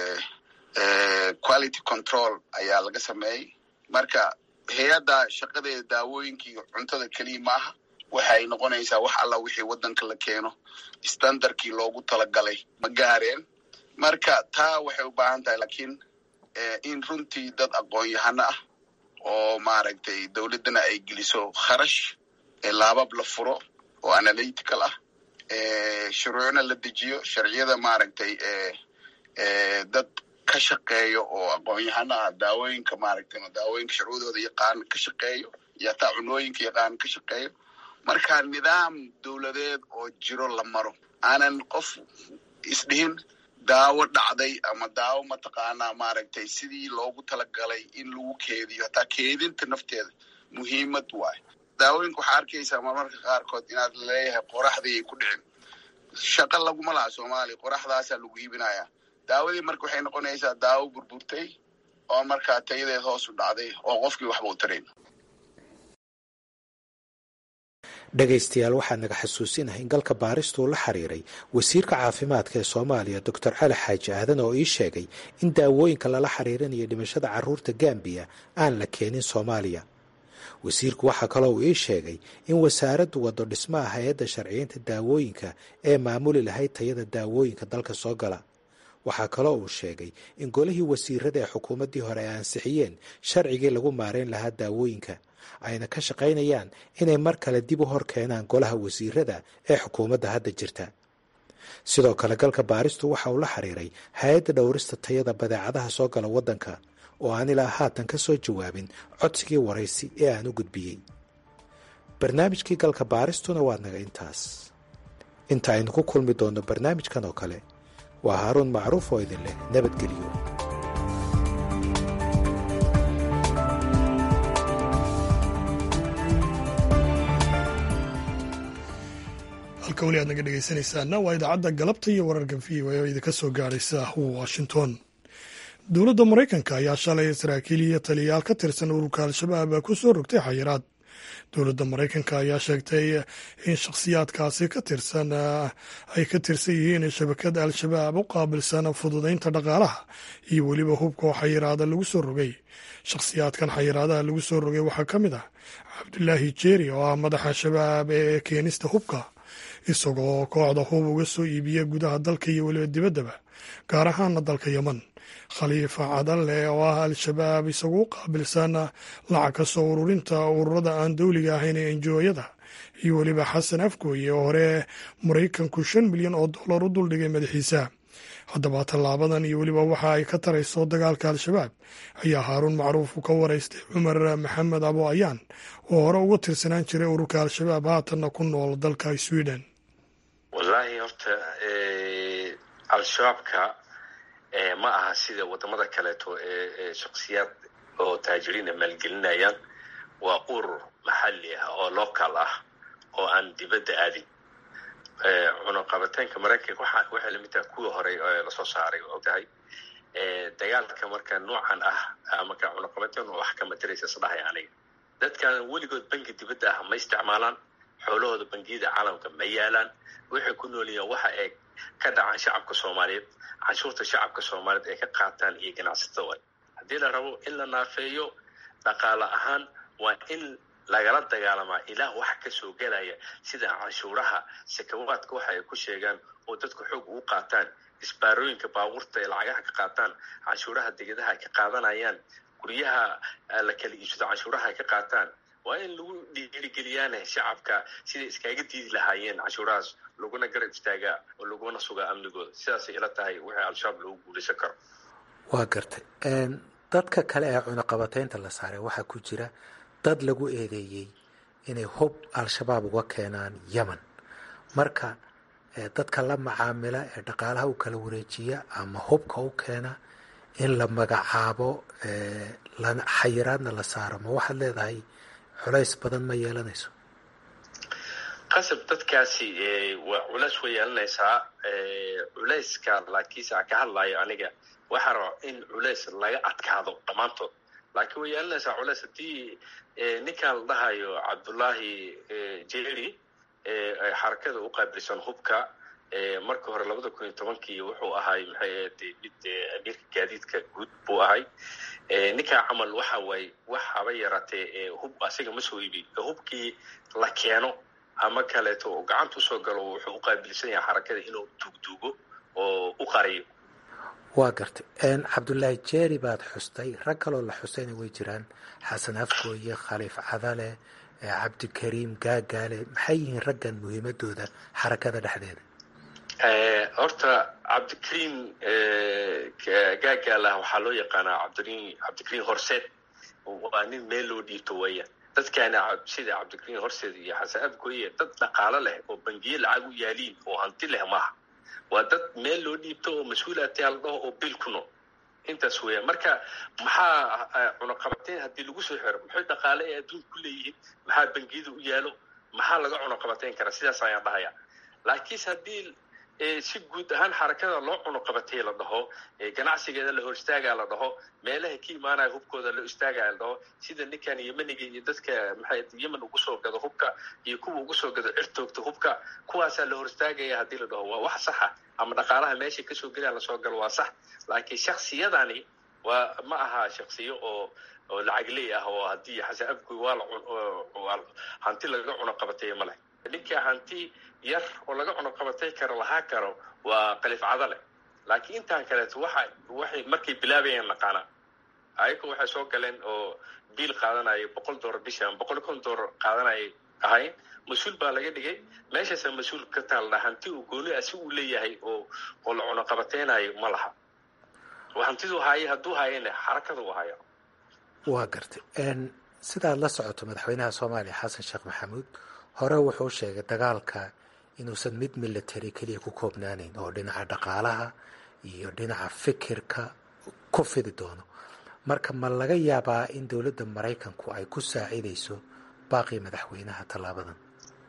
quality control ayaa laga sameeyey marka hay-adda shaqadeeda daawooyinkii cuntada keliya maaha waxay noqonaysaa wax alla wixii waddanka la keeno standardkii loogu talagalay ma gaareen marka taa waxay u baahan tahay laakiin in runtii dad aqoon-yahano ah oo maaragtay dowladdana ay geliso kharash laabab la furo oo analytical ah shuruucna la dejiyo sharciyada maaragtay dad ka shaqeeyo oo aqoon-yahano ah daawooyinka maaragtay daawooyinka sharcudooda yaqaan ka shaqeeyo iyo hataa cunooyinka yaqaan ka shaqeeyo marka nidaam dowladeed oo jiro la maro aanan qof isdhihin daawo dhacday ama daawo mataqaanaa maaragtay sidii loogu talagalay in lagu keediyo hataa keedinta nafteeda muhiimad waayo daawooyinka waxaa arkaysaa marmarka qaarkood inaad leeyahay qoraxdii ay ku dhicin shaqo laguma laha soomaaliya qoraxdaasaa lagu iibinaya daawadii marka waxay noqonaysaa daawo burburtay oo markaa tayadeed hoos u dhacday oo qofkii waxba u tarayn dhegaystayaal waxaa naga xasuusinahay in galka baaristu uu la xiriiray wasiirka caafimaadka ee soomaaliya doctor cali xaaji aadan oo ii sheegay in daawooyinka lala xiriirinayo dhimashada carruurta gambiya aan la keenin soomaaliya wasiirku waxaa kaloo uu ii sheegay in wasaaraddu waddo dhismaha hay-adda sharciyeynta daawooyinka ee maamuli lahayd tayada daawooyinka dalka soo gala waxaa kaloo uu sheegay in golihii wasiirada ee xukuumaddii hore ay ansixiyeen sharcigii lagu maarayn lahaa daawooyinka ayna ka shaqaynayaan inay mar kale dib u hor keenaan golaha wasiirada ee xukuumadda hadda jirta sidoo kale galka baaristu waxa uu la xiriiray hay-adda dhowrista tayada badeecadaha soo gala waddanka oo aan ilaa haatan ka soo jawaabin codsigii waraysi ee aan u gudbiyey barnaamijkii galka baaristuna waa naga intaas inta aynu ku kulmi doonno barnaamijkan oo kale waa haaruun macruuf oo idin leh nabadgelyo halka weli aad naga dhegaysanaysaana waa idaacadda galabta iyo wararka v o oo idinka soo gaadhaysa washington dowladda maraykanka ayaa shalay saraakiil iyo taliyayaal ka tirsan ururka al-shabaab ku soo rogtay xayiraad dowladda maraykanka ayaa sheegtay in shakhsiyaadkaasi ka tirsan ay ka tirsan yihiin shabakada al-shabaab u qaabilsan fududaynta dhaqaalaha iyo weliba hubka oo xayiraada lagu soo rogay shakhsiyaadkan xayiraadaha lagu soo rogay waxaa ka mid ah cabdulaahi jeeri oo ah madaxa shabaab ee keenista hubka isagoo kooxda hub uga soo iibiya gudaha dalka iyo weliba dibaddaba gaar ahaana dalka yeman khaliifa cadalle oo ah al-shabaab isagu u qaabilsan lacag ka soo ururinta ururada aan dowliga ahayn ee enjooyada iyo weliba xasan afgooye oo hore maraykanku shan milyan oo dollar u duldhigay madaxiisa haddaba tallaabadan iyo weliba waxa ay ka tarayso dagaalka al-shabaab ayaa haaruun macruuf ka waraystay cumar maxamed abo ayaan oo hore uga tirsanaan jiray ururka al-shabaab haatanna ku nool dalka sweden wallaahi horta al-shabaabka ma aha sida wadamada kaleeto ee shaksiyaad oo taajiriina maalgelinayaan waa urur maxalli ah oo local ah oo aan dibadda aadin cunaqabataynka maraykanka waxay lamid tahay kuwii horey lasoo saaray og tahay dagaalka marka noocan ah marka cunaqabatayn wax kama diraysa isdhahay aniga dadkan weligood bangi dibadda ah ma isticmaalaan xoolahooda bangiyada caalamka ma yaalaan waxay ku nool yihiin waxa ay ka dhacaan shacabka soomaaliyeed canshuurta shacabka soomaaliyeed ay ka qaataan iyo ganacsatada wa haddii la rabo in la naafeeyo dhaqaale ahaan waa in lagala dagaalamaa ilaah wax ka soo gelaya sida canshuuraha sakawaadka waxa ay ku sheegaan oo dadku xoog ugu qaataan isbaarooyinka baabuurta ay lacagaha ka qaataan canshuuraha degadaha ay ka qaadanayaan guryaha la kala iibsado canshuuraha ay ka qaataan waa in lagu dhiirigeliyaane shacabka siday iskaga diidi lahaayeen canshuurahaas laguna garab istaagaa oo laguna sugaa amnigooda sidaasay ila tahay wixii al-shabaab loogu guulaysan karo waa gartay dadka kale ee cunaqabataynta la saaray waxaa ku jira dad lagu eedeeyey inay hub al-shabaab uga keenaan yemen marka dadka la macaamila ee dhaqaalaha u kala wareejiya ama hubka u keena in la magacaabo xayiraadna la saaro ma waxaad leedahay culays badan ma yeelanayso qasab dadkaasi waa culays way yeelanaysaa culayska laakiinse aan ka hadlayo aniga waxaa raba in culays laga adkaado dhammaantood laakiin way yeelanaysaa culays haddii ninkan la dhahayo cabdullaahi jeri xarakada u qaabilsan hubka marka hore labada kun iyo tobankii wuxuu ahay maxay ahayd mid amiirka gaadiidka guud buu ahay ninkaa camal waxa waaye wax haba yaraatee hub asiga ma soo iibi hubkii la keeno ama kaleeto oo gacanta usoo galo wuxuu u qaabilsan yahay xarakada inuu duugduugo oo u qariyo waa gartay cabdullaahi jeeri baad xustay rag kaloo la xustayna way jiraan xasan afgooye khaliif cadale cabdikariim gaagaale maxay yihiin raggan muhiimadooda xarakada dhexdeeda horta cabdikariim gaagaalah waxaa loo yaqaanaa cabdikariim cabdikariim horseed waa nin meel loo dhiibto weeyaan dadkaana sida cabdikariin horseed iyo xasan abgoye dad dhaqaalo leh oo bangiye lacag u yaaliin oo hanti leh maaha waa dad meel loo dhiibto oo mas-uulaatyaa la dhaho oo bil ku nool intaas weeyaan marka maxaa cunaqabateyn haddii lagu soo xiro maxay dhaqaale ee adduunka ku leeyihiin maxaa bangiyada u yaalo maxaa laga cunaqabateyn karaa sidaas ayaan dhahaya laakiinse haddii si guud ahaan xarakada loo cunuqabatay la dhaho ganacsigeeda la hor istaagaa la dhaho meelaha ka imaanaya hubkooda loo istaagaya la dhaho sida ninkan yemeniga iyo dadka maxay yemen ugu soo gado hubka iyo kuwa ugu soo gado cirtoogta hubka kuwaasaa la hor istaagaya haddii la dhaho waa wax saxa ama dhaqaalaha meeshay kasoo gelayaan lasoo galo waa sax laakiin shaksiyadani waa ma aha shaksiyo oo oo lacagley ah oo haddii xasan afgoy waa la hanti laga cunuqabatay ma leh ninka hanti yar oo laga cunuqabatay karo lahaa karo waa qalifcado leh laakiin intaan kaleeto waxa waxay markay bilaabayeen naqaana ayaga waxay soo galeen oo biil qaadanaya boqol dollar bisha ama boqol kon dollar qaadanayay ahayn mas-uul baa laga dhigay meeshaasa mas-uul ka taaldha hanti uu gooni ah si uu leeyahay oo oo la cunuqabateynayo ma laha hantidu haaya hadduu hayana xarakada u haya waa gartay sidaad la socoto madaxweynaha soomaaliya xasan sheekh maxamuud hore wuxuu sheegay dagaalka inuusan mid military keliya ku koobnaanayn oo dhinaca dhaqaalaha iyo dhinaca fikirka ku fidi doono marka ma laga yaabaa in dowladda maraykanku ay ku saacidayso baaqii madaxweynaha tallaabadan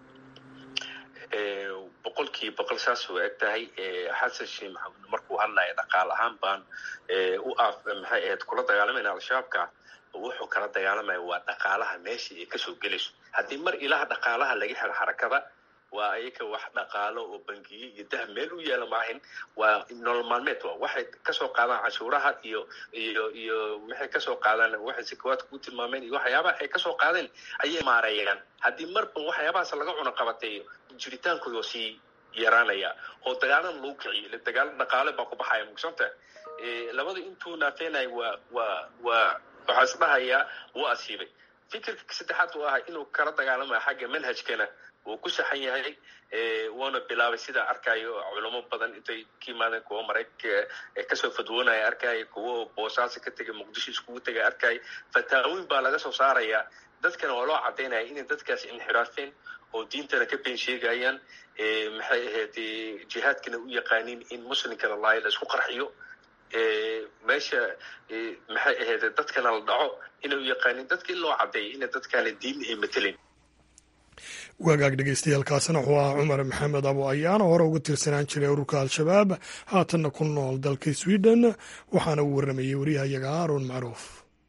boqolkii boqol saas u eg tahay xasan sheekh maxamuud markuu hadlaya dhaqaal ahaan baan u af maxay ahayd kula dagaalamayna al-shabaabka wuxuu kala dagaalamaya waa dhaqaalaha meesha ay kasoo gelayso haddii mar ilaha dhaqaalaha laga helo xarakada waa ayaga wax dhaqaalo oo bangiye iyo dahab meel u yaala maahin waa nolol maalmeed wa waxay kasoo qaadaan cashuuraha iyo iyo iyo waxay kasoo qaadaan waxay sakawaadka ku tilmaameen iyo waxyaabaha ay kasoo qaadeen ayay maareeyaan haddii marba waxyaabahaas laga cunuqabateeyo jiritaankooda sii yaraanaya oo dagaalana lagu kiciyo ile dagaalo dhaqaale baa ku baxaya mugsanta labada intuu naafeenaya waa waa waa waxaa is dhahayaa wuu asiibay fikirka saddexaad uu ahaa inuu kala dagaalamayo xagga manhajkana wuu ku saxan yahay wuuna bilaabay sidaa arkayo culamo badan intay ka yimaadeen kuwo maraykanka kasoo fadwoonaya arkaya kuwo boosaaso ka tegay muqdisho iskugu tegay arkaya fataawooyin baa laga soo saaraya dadkana waa loo cadaynaya inay dadkaas inxiraafeen oo diintana ka been sheegayaan maxay ahayd jihaadkana u yaqaaniin in muslimkana laayo la isku qarxiyo meesha maxay ahayd dadkana la dhaco inay u yaqaanin dadka in loo cadeeyo ina dadkaana diin ay matelin wagaag dhegeystayaaalkaasina wuxuu ahaa cumar maxamed abo ayaan oo hore uga tirsanaan jiray ururka al-shabaab haatanna ku nool dalka sweden waxaana uu warramayey wariyahayaga aaron macruuf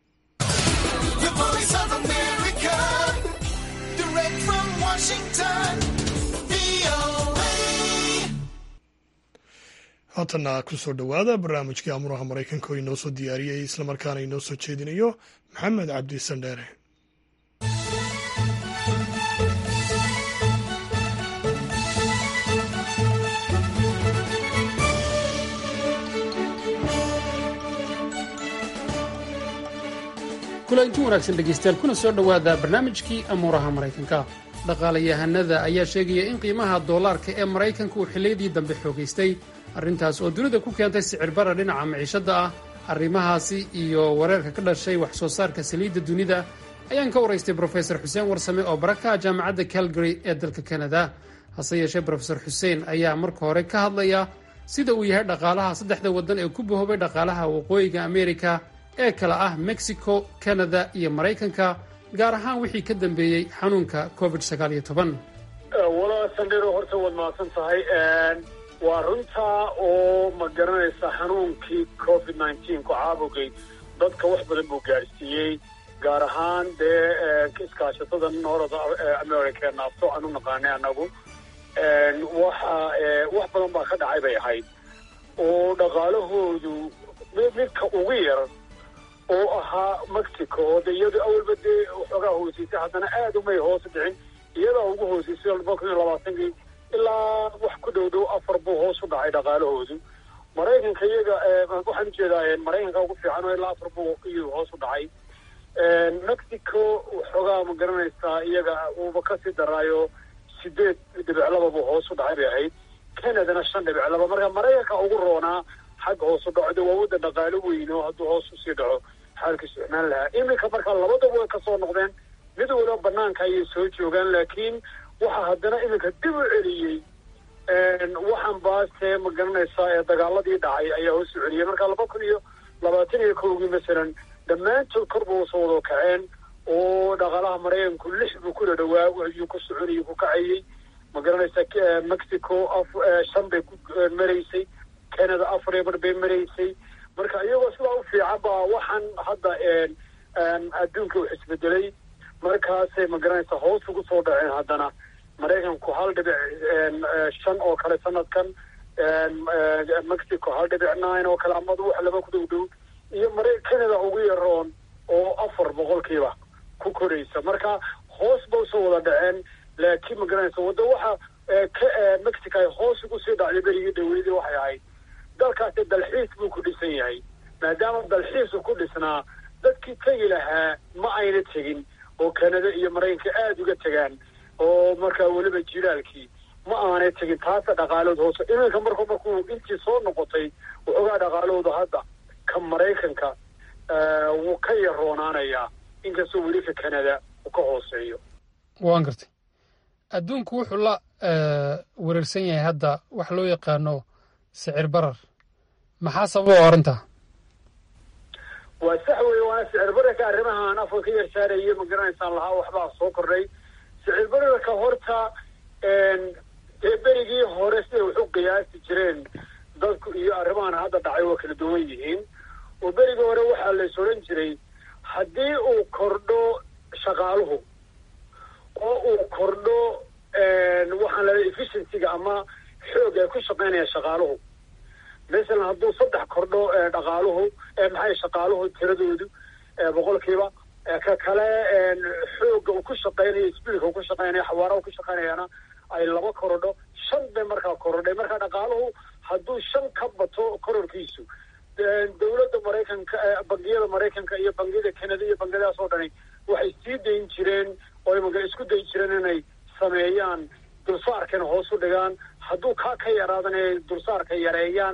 haatanna kusoo dhowaada barnaamijkii amuraha maraykanka oo inoo soo diyaariyey islamarkaana inoo soo jeedinayo maxamed cabdi sandheere kulanti wanaagsan dhegaystayaal kuna soo dhowaada barnaamijkii amuuraha maraykanka dhaqaalayahanada ayaa sheegaya in qiimaha doolaarka ee maraykanka uu xilliyadii dambe xoogaystay arrintaas oo dunida ku keentay sicirbara dhinaca miciishadda ah arrimahaasi iyo wareerka ka dhashay wax soo saarka saliidda dunida ayaan ka waraystay brofesor xuseen warsame oo barakaha jaamacadda calgary ee dalka kanada hase yeeshee brofesor xuseen ayaa marka hore ka hadlaya sida uu yahay dhaqaalaha saddexda waddan ee ku bahoobay dhaqaalaha waqooyiga amerika ee kala ah mexico canada iyo maraykanka gaar ahaan wixii ka dambeeyey xanuunka covid sagaal iyo toban walaa sandhero horta waad mahadsan tahay waa runtaa oo ma garanaysa xanuunkii covid nineteen ku caabugay dadka wax badan buu gaadhsiiyey gaar ahaan dee iskaashatada north america ee naafto aan u naqaanay annagu waxa wax badan baa ka dhacay bay ahayd oo dhaqaalahoodu midka ugu yar oo ahaa mexico oo de iyadu awalba dee waxoogaa hoosiisay haddana aad umay hoos dhicin iyadaa ugu hoosiisay laba kun iyo labaatankii ilaa wax ku dhow dhow afar buu hoos u dhacay dhaqaalahoodu maraykanka iyaga waxaan ujeedaa maraykanka ugu fiican oo ilaa afar buu iyadu hoos u dhacay mexico waxoogaa ma garanaysaa iyaga uuba kasii daraayo sideed dhibic laba buu hoos u dhacay bay ahayd canadana shan dhibic laba marka maraykanka ugu roonaa xagga hoos u dhaco de waa waddan dhaqaalo weyn oo hadduu hoos usii dhaco xaalkiisu ixmaan lahaa iminka marka labadaba way kasoo noqdeen mid waliba banaanka ayay soo joogaan laakiin waxaa haddana iminka dib u celiyey waxaan baase ma garanaysaa ee dagaaladii dhacay ayaa hoos u celiyey marka laba kun iyo labaatan iyo kowgii masalan dhammaantood korba usoo wada kaceen oo dhaqaalaha maraykanku lix buu kula dhawaa ayuu ku soconayay ku kacayey ma garanaysaa mexico shan bay ku maraysay canada afar iyo bar bay maraysay marka iyagoo sidaa u fiican baa waxaan hadda adduunka wax isbedelay markaasay ma garanaysaa hoos ugu soo dhaceen haddana maraykanku hal dhibic shan oo kale sanadkan mexico hal dhibic nine oo kale amadu wax laba ku dhow dhow iyo mara canada ugu yaroon oo afar boqolkiiba ku koraysa marka hoos ba usoo wada dhaceen laakiin ma garanaysa wadda waxa mexico ay hoos ugu sii dhacday berigii dhaweydii waxay ahayd dalkaasi dalxiis buu ku dhisan yahay maadaama dalxiisu ku dhisnaa dadkii tegi lahaa ma ayna tegin oo canada iyo maraykanka aada uga tegaan oo markaa weliba jilaalkii ma aanay tegin taasa dhaqaalood hoose iminka marku markuu intii soo noqotay waxoogaa dhaqaalooda hadda ka maraykanka wuu ka yaroonaanayaa inkastoo weli ka canada uu ka hooseeyo waan gartay adduunku wuxuu la wareersan yahay hadda wax loo yaqaano sicir barar maxaa sababa arrintaa waa sax weeye waana sicir bararka arrimahaan afka ka yar saaraya ma garanaysaan lahaa waxbaa soo kordhay sicir bararka horta dee berigii hore siday wax u qiyaasi jireen dadku iyo arrimahan hadda dhacay waa kala duwan yihiin oo berigii hore waxaa lays odhan jiray haddii uu kordho shaqaaluhu oo uu kordho waxaan leedahay efficiencyga ama xoog ay ku shaqaynayaan shaqaaluhu masalan hadduu saddex kordho dhaqaaluhu maxay shaqaaluhu tiradoodu boqolkiiba ka kale xooga uu ku shaqaynayo sbiilka uu ku shaqaynayo xawaaraha ku shaqaynayana ay laba korodho shan bay markaa korodhay marka dhaqaaluhu hadduu shan ka bato kororkiisu dowladda maraykanka bangiyada maraykanka iyo bangiyada canada iyo bangiyadaas oo dhani waxay sii dayn jireen oo imaka isku dayi jireen inay sameeyaan dulsaarkana hoos u dhigaan hadduu kaa ka yaraadana ay dulsaarka yareeyaan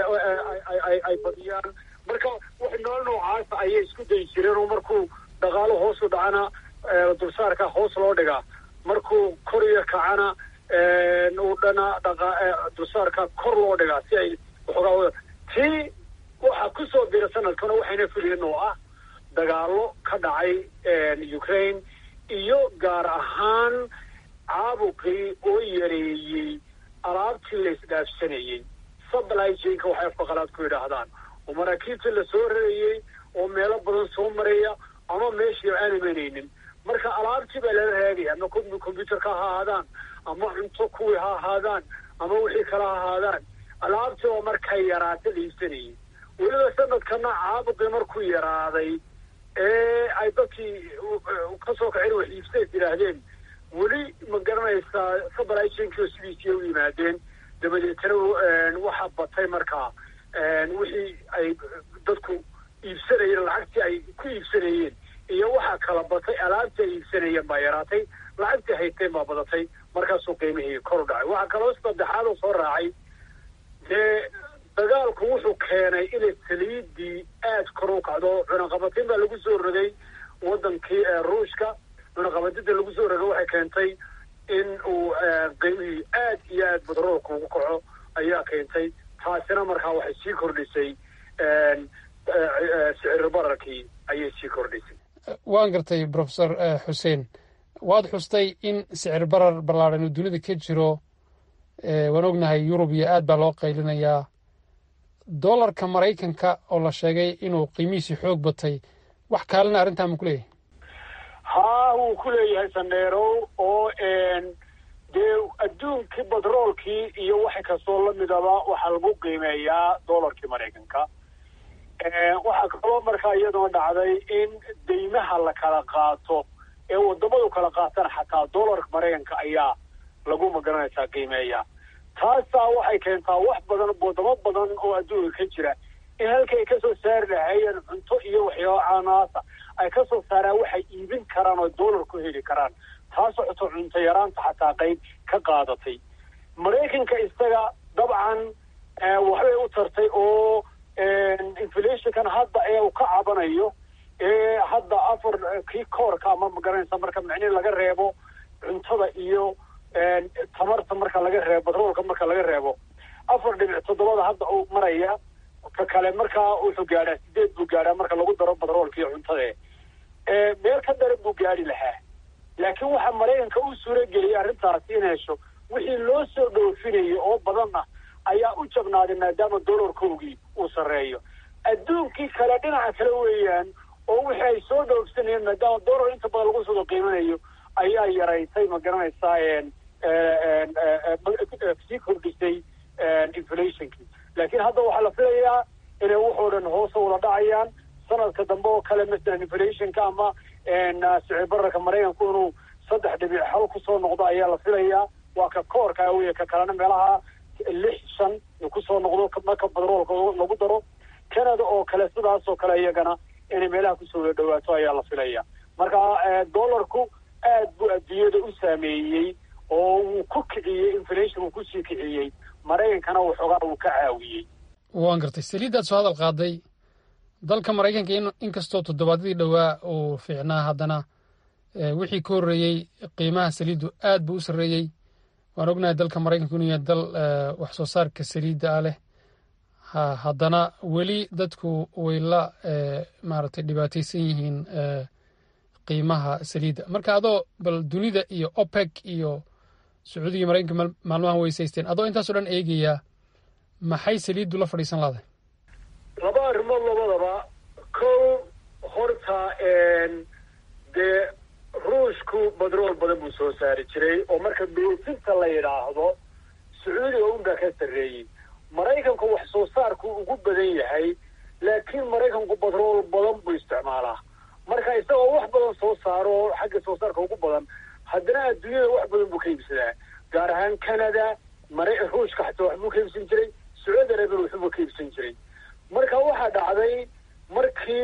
ay badiyaan marka wax nool noocaasa ayay isku dayi jireen oo markuu dhaqaalo hoos u dhacana dulsaarka hoos loo dhigaa markuu koriya kacana uu dhana dhaqa dulsaarka kor loo dhigaa si ay waxoogaa tii waxaa kusoo bira sanadkana waxayna filayeen oo ah dagaalo ka dhacay ukraine iyo gaar ahaan caabuqii oo yareeyey alaabtii la isdhaafsanayey supply chainka waxay afka qalaad ku yidhaahdaan oo maraakiibta la soo rarayey oo meelo badan soo maraya ama meeshii aan imanaynin marka alaabtii baa lala raagaya ama combyuterka ha ahaadaan ama cunto kuwii ha ahaadaan ama wixii kale ha ahaadaan alaabtii oo markay yaraata la iibsanayay weliba sanadkana caabuqii markuu yaraaday ee ay dadkii kasoo kaceen wax iibsays yidhaahdeen weli ma garanaysaa supply chainkii oo sidiisii u yimaadeen dabadeetana waxaa batay markaa wixii ay dadku iibsanayeen lacagtii ay ku iibsanayeen iyo waxaa kala batay alaabtii ay iibsanayeen baa yaraatay lacagtii hayteen baa badatay markaasuu qiimihii kor u dhacay waxaa kaloo saddexaad oo soo raacay dee dagaalku wuxuu keenay inay saliidii aada kor u kacdo cunaqabatin baa lagu soo rogay wadankii ruushka cunaqabadida lagu soo rogay waxay keentay in uu qiimihii aad iyo aad batroolka ugu kaco ayaa keentay taasina markaa waxay sii kordhisay sicir bararkii ayay sii kordhisay waan gartay profesor xuseen waad xustay in sicir barar ballaadhan uu dunida ka jiro waan ognahay yurub iyo aad baa loo qaylinayaa dollarka maraykanka oo la sheegay inuu qiimihiisii xoog batay wax kaalina arrintaa ma ku leeyahay haa wuu ku leeyahay sandheerow oo dee adduunkii batroolkii iyo wax kastoo lamidaba waxaa lagu qiimeeyaa dollarkii maraykanka waxaa kaloo markaa iyadoo dhacday in deymaha la kala qaato ee wadamadu kala qaatana xataa dollarka maraykanka ayaa lagu magaranaysaa qiimeeya taasaa waxay keentaa wax badan wadamo badan oo adduunka ka jira in halka ay kasoo saari lahaayeen cunto iyo waxyaaba caanaasa ay kasoo saaraan waxay iibin karaan oo dollar ku heli karaan taasoo xuto cunto yaraanta xataa qayb ka qaadatay maraykanka isaga dabcan waxbay u tartay oo inflationkan hadda ee uu ka cabanayo ee hadda afar kii koorka ama magaranaysa marka micnihi laga reebo cuntada iyo tamarta marka laga reebo batroolka marka laga reebo afar dhibic toddobada hadda uu maraya ka kale markaa wuxuu gaadhaa sideed buu gaadhaa marka lagu daro batroolka iyo cuntada meel ka daran buu gaadhi lahaa laakiin waxaa maraykanka u suura geliyay arrintaasi in hesho wixii loo soo dhoofinayo oo badanna ayaa u jabnaaday maadaama dollarkoogii uu sarreeyo adduunkii kale dhinaca kale weeyaan oo wixii ay soo dhoofsanayeen maadaama dollar inta badan lagu soo qiimanayo ayaa yaraysay ma garanaysaa sii kordhisay inflationkii laakiin hadda waxaa la filayaa inay waxoo dhan hoose wada dhacayaan sanadka dambe oo kale masalan inflationka ama sicir bararka maraykanku inuu saddex dhibic hal kusoo noqdo ayaa la filayaa waa ka koorka wey ka kalena meelaha lix shan kusoo noqdo marka badroolka lagu daro canada oo kale sidaas oo kale iyagana inay meelaha kusoo wada dhawaato ayaa la filaya marka dollarku aad buu adduunyada u saameeyey oo wuu ku kiciyey inflation uu kusii kiciyey maraykankana waxoogaa uu ka caawiyey waan gartay saliiddaad soo hadal qaaday dalka maraykanka inkastoo toddobaadyadii dhowaa uu fiicnaa haddana wixii ka horreeyey qiimaha saliiddu aad buu u sarreeyey waan ognahay dalka maraykanku inuu yahay dal wax soo saarka saliidda ah leh haddana weli dadku way la maaragtay dhibaataysan yihiin qiimaha saliidda marka adoo bal dunida iyo opec iyo sacuudiga maraykanka maalmahan weysaysteen adoo intaasoo dhan eegaya maxay saliiddu la fadhiisan lahday laba arrimood labadaba kow horta dee ruushku badrool badan buu soo saari jiray oo marka beesinta la yidhaahdo sacuudiga unbaa ka sarreeyey maraykanku wax soo saarku ugu badan yahay laakiin maraykanku badrool badan buu isticmaalaa marka isagoo wax badan soo saaro oo xagga soo saarka ugu badan haddana adduunyada wax badan buu ka iibsadaa gaar ahaan canada mara ruushka xataa waxbuu ka iibsan jiray sacuudi arabian waxbuu ka iibsan jiray marka waxaa dhacday markii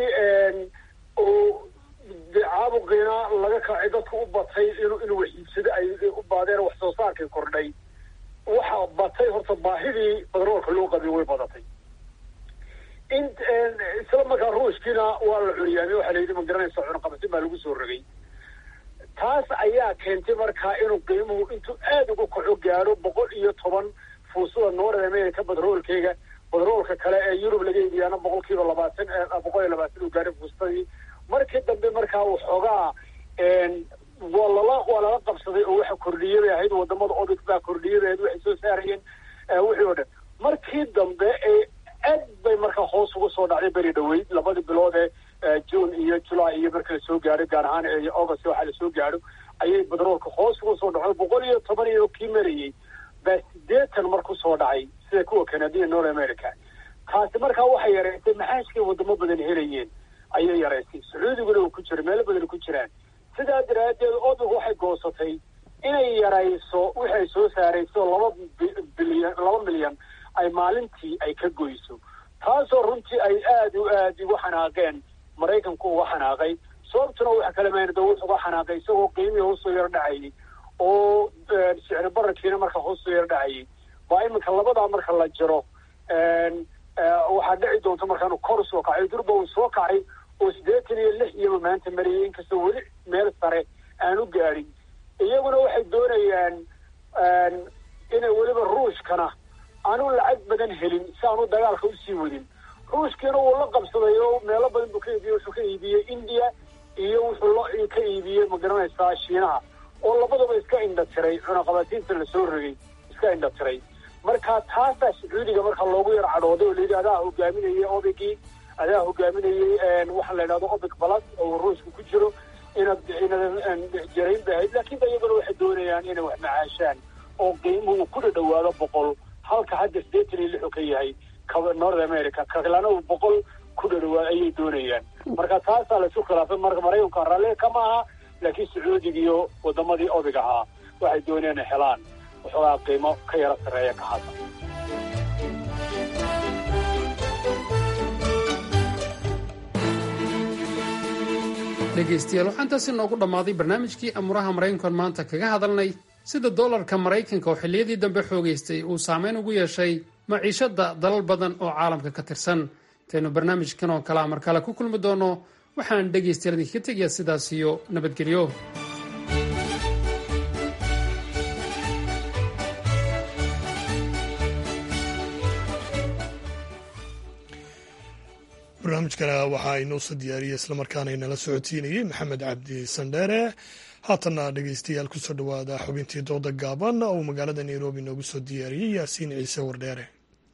uu caabuqiina laga kacay dadku u batay inuu inuu wax iibsado ay u baadeen wax soo saarkii kordhay waxa batay horta baahidii badroolka loo qabay way badatay in isla markaa ruushkiina waa la curiyaamay waxaa la yidhi ma garanaysa cunaqabatin baa lagu soo rogay taas ayaa keentay markaa inuu qiimuhu intuu aada uga kaco gaadho boqol iyo toban fuusada north america badroolkeyga badroolka kale ee yurub laga iibiyaana boqol kiiba labaatan boqol iyo labaatan uu gaadhay fuustadii markii dambe markaa waxoogaa waa lala waa lala qabsaday oo waxa kordhiyay bay ahayd wadamada obic baa kordhiyay bay ahayd waxay soo saarayeen wixii oo dhan markii dambe ee aad bay markaa hoos uga soo dhacday beri dhaweyd labadii bilood ee june iyo july iyo marka lasoo gaadho gaar ahaan ee august waxaa lasoo gaadho ayay badroolka hoos uga soo dhacday boqol iyo toban iyo kii marayey baa sideetan mar ku soo dhacay sida kuwa canadiya north america taasi markaa waxay yareysay maxaashkay wadamo badan helayeen ayay yaraysay sacuudiguna uu ku jiro meelo badan ku jiraan sidaa daraaddeed obic waxay goosatay inay yarayso waxay soo saarayso laba bilyan laba milyan ay maalintii ay ka goyso taasoo runtii ay aada u aad uga xanaaqeen maraykanku uga xanaaqay sababtuna waxa kale maynada wuxu uga xanaaqay isagoo qiimihii hoosoo yar dhacayay oo sicri bararkiina marka hoosoo yar dhacayay baa iminka labadaa marka la jiro waxaa dhici doonta markaanu kor soo kacay durba uu soo kacay oo siddeetan iyo lix iyaba maanta marayay inkastoo weli meel sare aan u gaadhin iyaguna waxay doonayaan inay weliba ruushkana aanu lacag badan helin si aanu dagaalka usii wadin ruushkiina wuu la qabsaday oo meelo badan buu ka iibiyey wuxuu ka iibiyey india iyo wuxuu la ka iibiyey ma garanaysaa shiinaha oo labadaba iska indha tiray cunaqabatiinta lasoo rogay iska indha tiray marka taasaa sacuudiga marka loogu yar cadhooday oo layidhi adaa hogaaminayay obigii adaa hogaaminayay waxaa la yidhahdo obic balas oo ruushka ku jiro inaad inaad jarayn bay ahayd laakiin da iyaguna waxay doonayaan inay wax macaashaan oo qiimuhu ku dhadhawaado boqol halka hadda siddeetan iyo lixu ka yahay north america kalana uu boqol ku dhadhawaado ayay doonayaan marka taasaa laisu khilaafay marka maraykanka raalli kama aha laakiin sacuudiga iyo wadamadii obig ahaa waxay doonayaan inay helaan waxoogaa qiimo ka yaro sarreeya ka hadda dhegaystayaal waxaa intaasi noogu dhammaaday barnaamijkii amuraha maraykankan maanta kaga hadalnay sida doolarka maraykanka oo xilliyadii dambe xoogaystay uu saameyn ugu yeeshay maciishadda dalal badan oo caalamka ka tirsan intaynu barnaamijkan oo kalea mar kale ku kulmi doono waxaan dhegaystayaal idinkaga tegayaa sidaas iyo nabadgelyo barnaamijkana waxaa inooso diyaariyey islamarkaana inala socodsiinayey maxamed cabdi sandheere haatanna dhegeystayaal kusoo dhowaada xubintii dooda gaaban oo magaalada nairobi noogu soo diyaariyey yaasiin ciise wardheere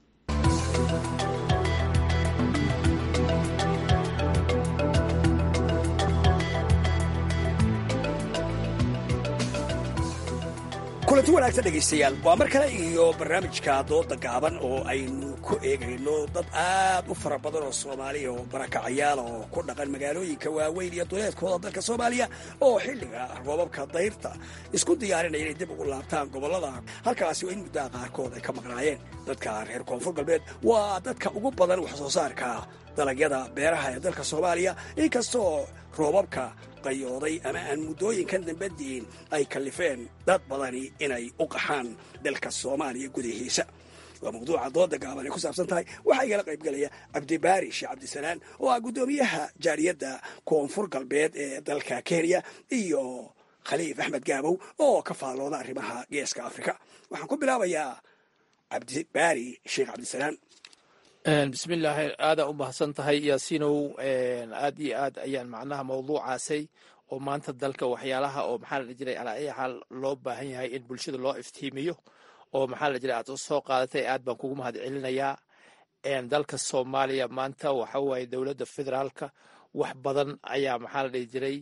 kulanti wanaagsan dhegaystayaal waa mar kale iyo barnaamijka dooda gaaban oo aynu ku eegayno dad aad u fara badan oo soomaaliya oo barakacayaala oo ku dhaqan magaalooyinka waaweyn iyo duleedkooda dalka soomaaliya oo xilliga roobabka dayrta isku diyaarinaya inay dib ugu laabtaan gobollada halkaasi oo in muddaha qaarkood ay ka maqnaayeen dadka reer koonfur galbeed waa dadka ugu badan wax soo saarka dalagyada beeraha ee dalka soomaaliya inkastoo roobabka qayooday ama aan muddooyinkan dambe diin ay kallifeen dad badani inay u qaxaan dalka soomaaliya gudihiisa waa mawduuca dooda gaaban ay ku saabsan tahay waxaa igala qaybgelaya cabdibaari sheekh cabdisalaan oo ah guddoomiyaha jaariyadda koonfur galbeed ee dalka kenya iyo khaliif axmed gaabow oo ka faallooda arrimaha geeska afrika waxaan ku bilaabayaa cabdibaari sheekh cabdisalaan bismillaahi aadaa u mahadsan tahay yaasiinow aad iyo aad ayaan macnaha mawduucaasay oo maanta dalka waxyaalaha oo maxaa la jiray alaa ay xaal loo baahan yahay in bulshada loo iftiimiyo oo maxaa la jiray aad soo qaadatay aad baan kugu mahad celinayaa dalka soomaaliya maanta waxa waaye dowladda federaalka wax badan ayaa maxaa la dhihi jiray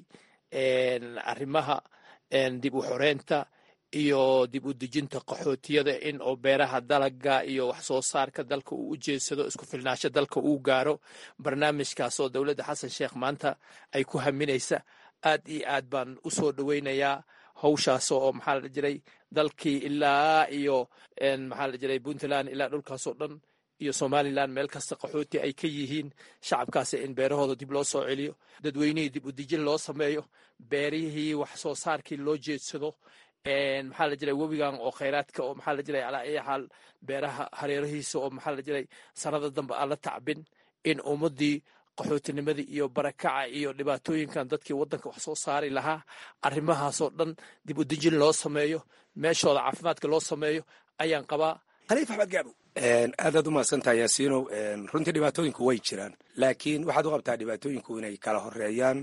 arrimaha dib u xoreynta iyo dib u dejinta qaxootiyada in oo beeraha dalaga iyo wax soo saarka dalka uu u jeedsado isku filnaasho dalka uu gaaro barnaamijkaas oo dowladda xasan sheekh maanta ay ku haminaysa aad iyo aad baan u soo dhoweynayaa hawshaas oo maxaa la jiray dalkii ilaa iyo maxaa la jiray puntland ilaa dhulkaasoo dhan iyo somalilan meel kasta qaxooti ay ka yihiin shacabkaasi in beerahooda dib loo soo celiyo dadweynihii dib u dejin loo sameeyo beerihii wax soo saarkii loo jeedsado maxaa la jiray webigan oo khayraadka oo maxaa la jiray alaa ay xaal beeraha hareerahiisa oo maxaa la jiray sanada dambe aan la tacbin in ummadii qaxootinimadii iyo barakaca iyo dhibaatooyinkan dadkii waddanka wax soo saari lahaa arrimahaasoo dhan dib u dejin loo sameeyo meeshooda caafimaadka loo sameeyo ayaan qabaa khaliif axmed gaabo aadaad u mahadsantaha yaasiinow runtii dhibaatooyinku way jiraan laakiin waxaad u qabtaa dhibaatooyinku inay kala horeeyaan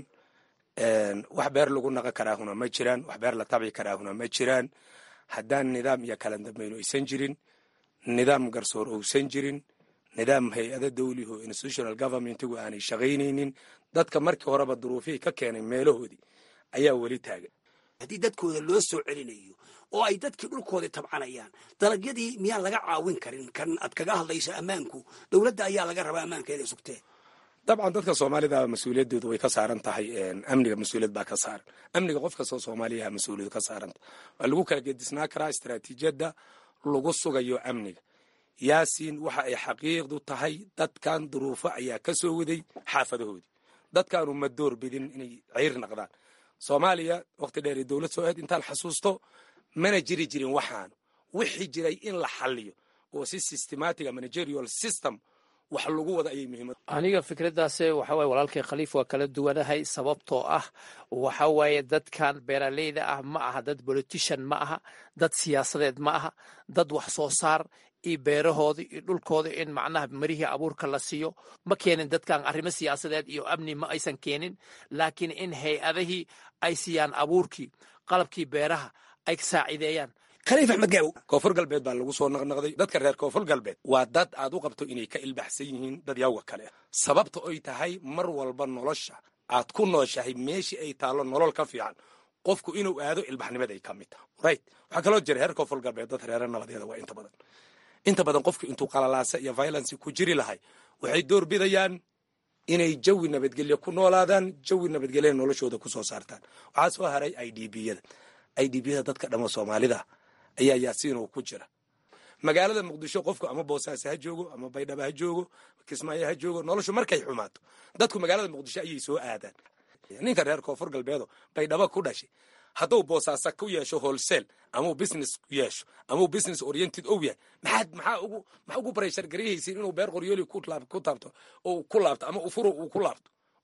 wax beer lagu naqon karaahuna ma jiraan wax beer la tabci karaahuna ma jiraan haddaan nidaam iyo kala dambayno aysan jirin nidaam garsoor ousan jirin nidaam hay-ada dawliho institutional governmentigu aanay shaqaynaynin dadka markii horeba duruufihii ka keenay meelahoodii ayaa weli taagan haddii dadkooda loo soo celinayo oo ay dadkii dhulkoodii tabcanayaan dalagyadii miyaan laga caawin karin kan aad kaga hadlayso ammaanku dowladda ayaa laga rabaa ammaankeeda sugtee dabcan dadka soomaalida mas-uuliyadoodu way ka saaran tahay amniga mas-uuliyad baa ka saaran amniga qof kastoo soomaaliyaha mas-uuliyad ka saaranta waa lagu kala gedisnaa karaa istaraatiijiyadda lagu sugayo amniga yaasiin waxa ay xaqiiqdu tahay dadkan duruufo ayaa ka soo waday xaafadahoodii dadkaanu ma door bidin inay ceyr naqdaan soomaaliya waqti dheer dowlad soo aad intaan xasuusto mana jiri jirin waxaanu wixii jiray in la xaliyo oo si systematic managerial system wax lagu wada ayay muhiimad aniga fikraddaas waxa waye walaalkay khaliif waa kala duwanahay sababtoo ah waxa waaye dadkan beeraleyda ah ma aha dad politician ma aha dad siyaasadeed ma aha dad wax soo saar iyo beerahooda iyo dhulkooda in macnaha marihii abuurka la siiyo ma keenin dadkan arrimo siyaasadeed iyo amni ma aysan keenin laakiin in hay-adihii ay siiyaan abuurkii qalabkii beeraha ay saacideeyaan khaliif axmed gaabow koonfur galbeed baa lagu soo naqnaqday dadka reer koonfur galbeed waa dad aad u qabto inay ka ilbaxsan yihiin dad yawga kale sababta oy tahay mar walba nolosha aad ku nooshahay meeshii ay taallo nolol ka fiican qofku inuu aado ilbaxnimaday ka mid taha right waxaa kaloo jira reer koonfur galbeed dad reere nabadeeda waa inta badan inta badan qofku intuu qalalaasa iyo violence ku jiri lahay waxay door bidayaan inay jawi nabadgelyo ku noolaadaan jawi nabadgelyana noloshooda ku soo saartaan waxaa soo haray i d b yada i d b yada dadka dhamo soomaalida ayaa yaasiinoo ku jira magaalada muqdisho qofku ama boosaaso ha joogo ama baydhaba ha joogo kismaayo ha joogo noloshu markay xumaato dadku magaalada muqdisho ayay soo aadaan ninka reer koonfur galbeedo baydhaba ku dhashay hadduu boosaaso ku yeesho holsel amau business ku yeesho amau business oriented ou yahay maxaad maxaa ugu maxaa ugu barayshar garyahaysiin inuu beer qoryooli ku taabto oo ku laabto ama ufuro uu ku laabto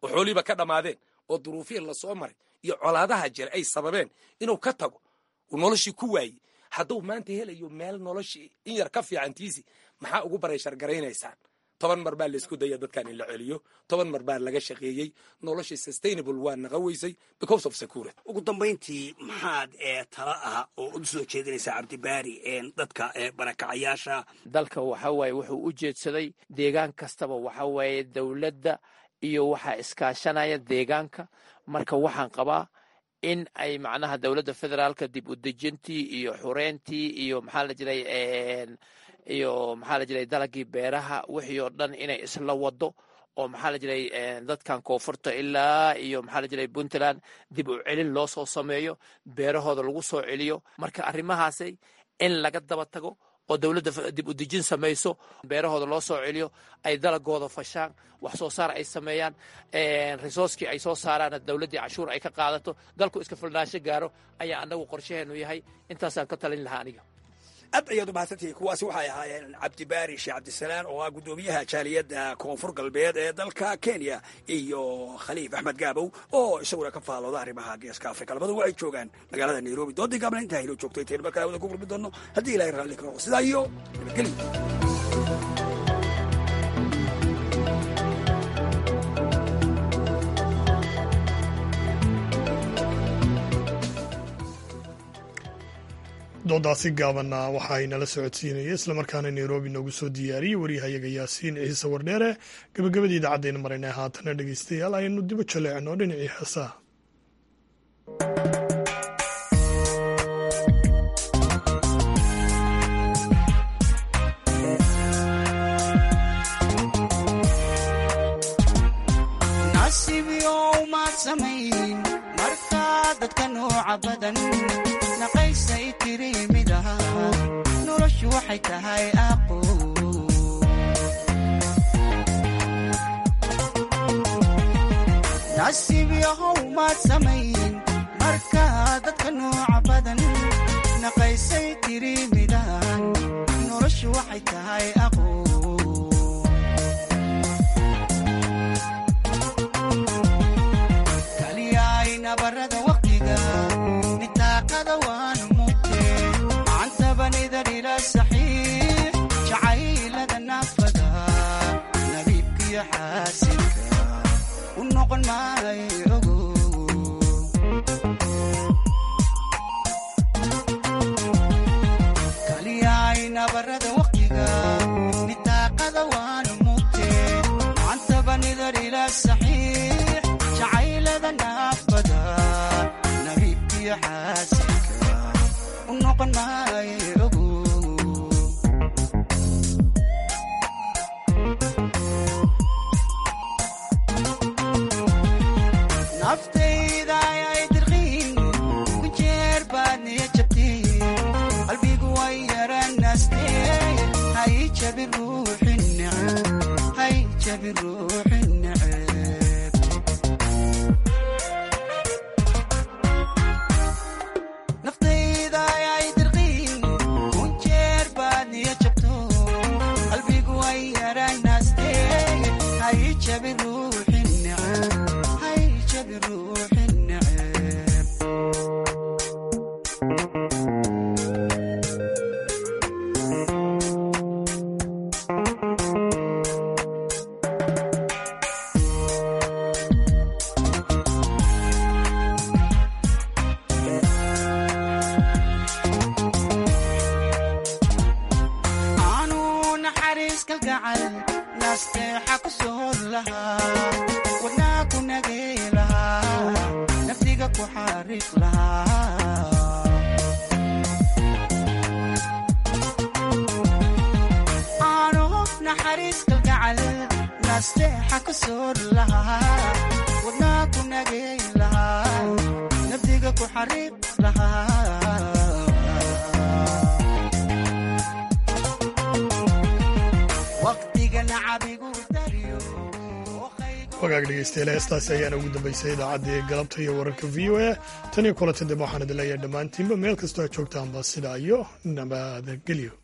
oo xoolihiiba ka dhammaadeen oo duruufihii lasoo maray iyo colaadaha jira ay sababeen inuu ka tago uu noloshii ku waayey hadduu maanta helayo meel noloshii in yar ka fiicantiisi maxaa ugu bareyshargaraynaysaan toban mar baa laysku daya dadkan in la celiyo toban mar baa laga shaqeeyey noloshii sustainable waa naqa weysay because of security ugu dambayntii maxaad tala ah oo u soo jeedinaysaa cabdibaari dadka barakacayaasha dalka waxa waaye wuxuu u jeedsaday deegaan kastaba waxa waaye dowladda iyo waxaa iskaashanaya deegaanka marka waxaan qabaa in ay macnaha dowladda federaalka dib u dejintii iyo xureyntii iyo maxaa la jiray iyo maxaa la jiray dalagii beeraha wixii oo dhan inay isla wado oo maxaa la jiray dadkan koonfurta ilaa iyo maxaa la jiray puntland dib u celin loo soo sameeyo beerahooda lagu soo celiyo marka arrimahaasi in laga daba tago oo dowladda dib u dejin samayso beerahooda loo soo celiyo ay dalagooda fashaan wax soo saar ay sameeyaan resourcekii ay soo saaraan dowladdii cashuur ay ka qaadato dalku iska filnaansho gaaro ayaa annagu qorshaheenu yahay intaasaan ka talin lahaa aniga aad ayaad u mahadsantihiin kuwaasi waxay ahaayeen cabdibaari sheekh cabdisalaan oo ah guddoomiyaha jaaliyadda koonfur galbeed ee dalka kenya iyo khaliif axmed gaabow oo isaguna ka faallooda arrimaha geeska afrika labadu waxay joogaan magaalada nairobi doodii gaabna intaa hilo joogto intaynu markaa wada ku gurmi doonno haddii ilahay raalli karo sidaa iyo nabadgelyo doodaasi gaabanna waxa ay nala socodsiinaya islamarkaana nairobi noogu soo diyaariyey waryahayaga yaasiin ciise wardheere gabagabadii idaacaddeena marayna haatana dhegeystayaal aynu dibo jaleecno dhinacii heesaha dadka nooca badan naqaysay tiri midaha noloshu waxay tahay aqo nasiib yahow maad samayn marka dadka nooca badan naqaysay tiri midahan noloshu waxay tahay aqo barada waqtiga nitaaqada waanu mugte macantabanidar ila saxiix jacaylada naafada nabiibkiyo xaasinka u noqon maayo ogo kaliyaay nabarada waqtiga nitaaqada waanu mugte macantabanidar ila saxiix jacaylada naafada nabiibkiyo xaasinka u noqon maayo ogo naftayda ayay dirqiin ku jeer baad niya jabteen qalbigu way yaranaastee hay jabin ruuxin neceb hay jabin ruuxin neceb naftayda ayay dirqiin ku jeer baad niya jabto qalbigu way yaranaastee hay jabin ruuxin neceb hay jabin ruuxin neceb aanu naxariis kalgacal nasteexa ku soor lahaa wadnaa ku nagay lahaa naftiga ku xariiq lahaa aanu naxariis kalgacal nasteexa ku soor lahaa wadnaa ku nagay lahaa naftiga ku xariiq lahaa waqtigana cabigu dariyo wagaag dhegeystayaal heestaasi ayaana ugu dambaysay idaacaddii galabta iyo wararka v o a tan iyo kulanta dambe waxaan idin leeyahay dhammaantiinba meel kastoo aad joogtaanba sidaa iyo nabadgelyo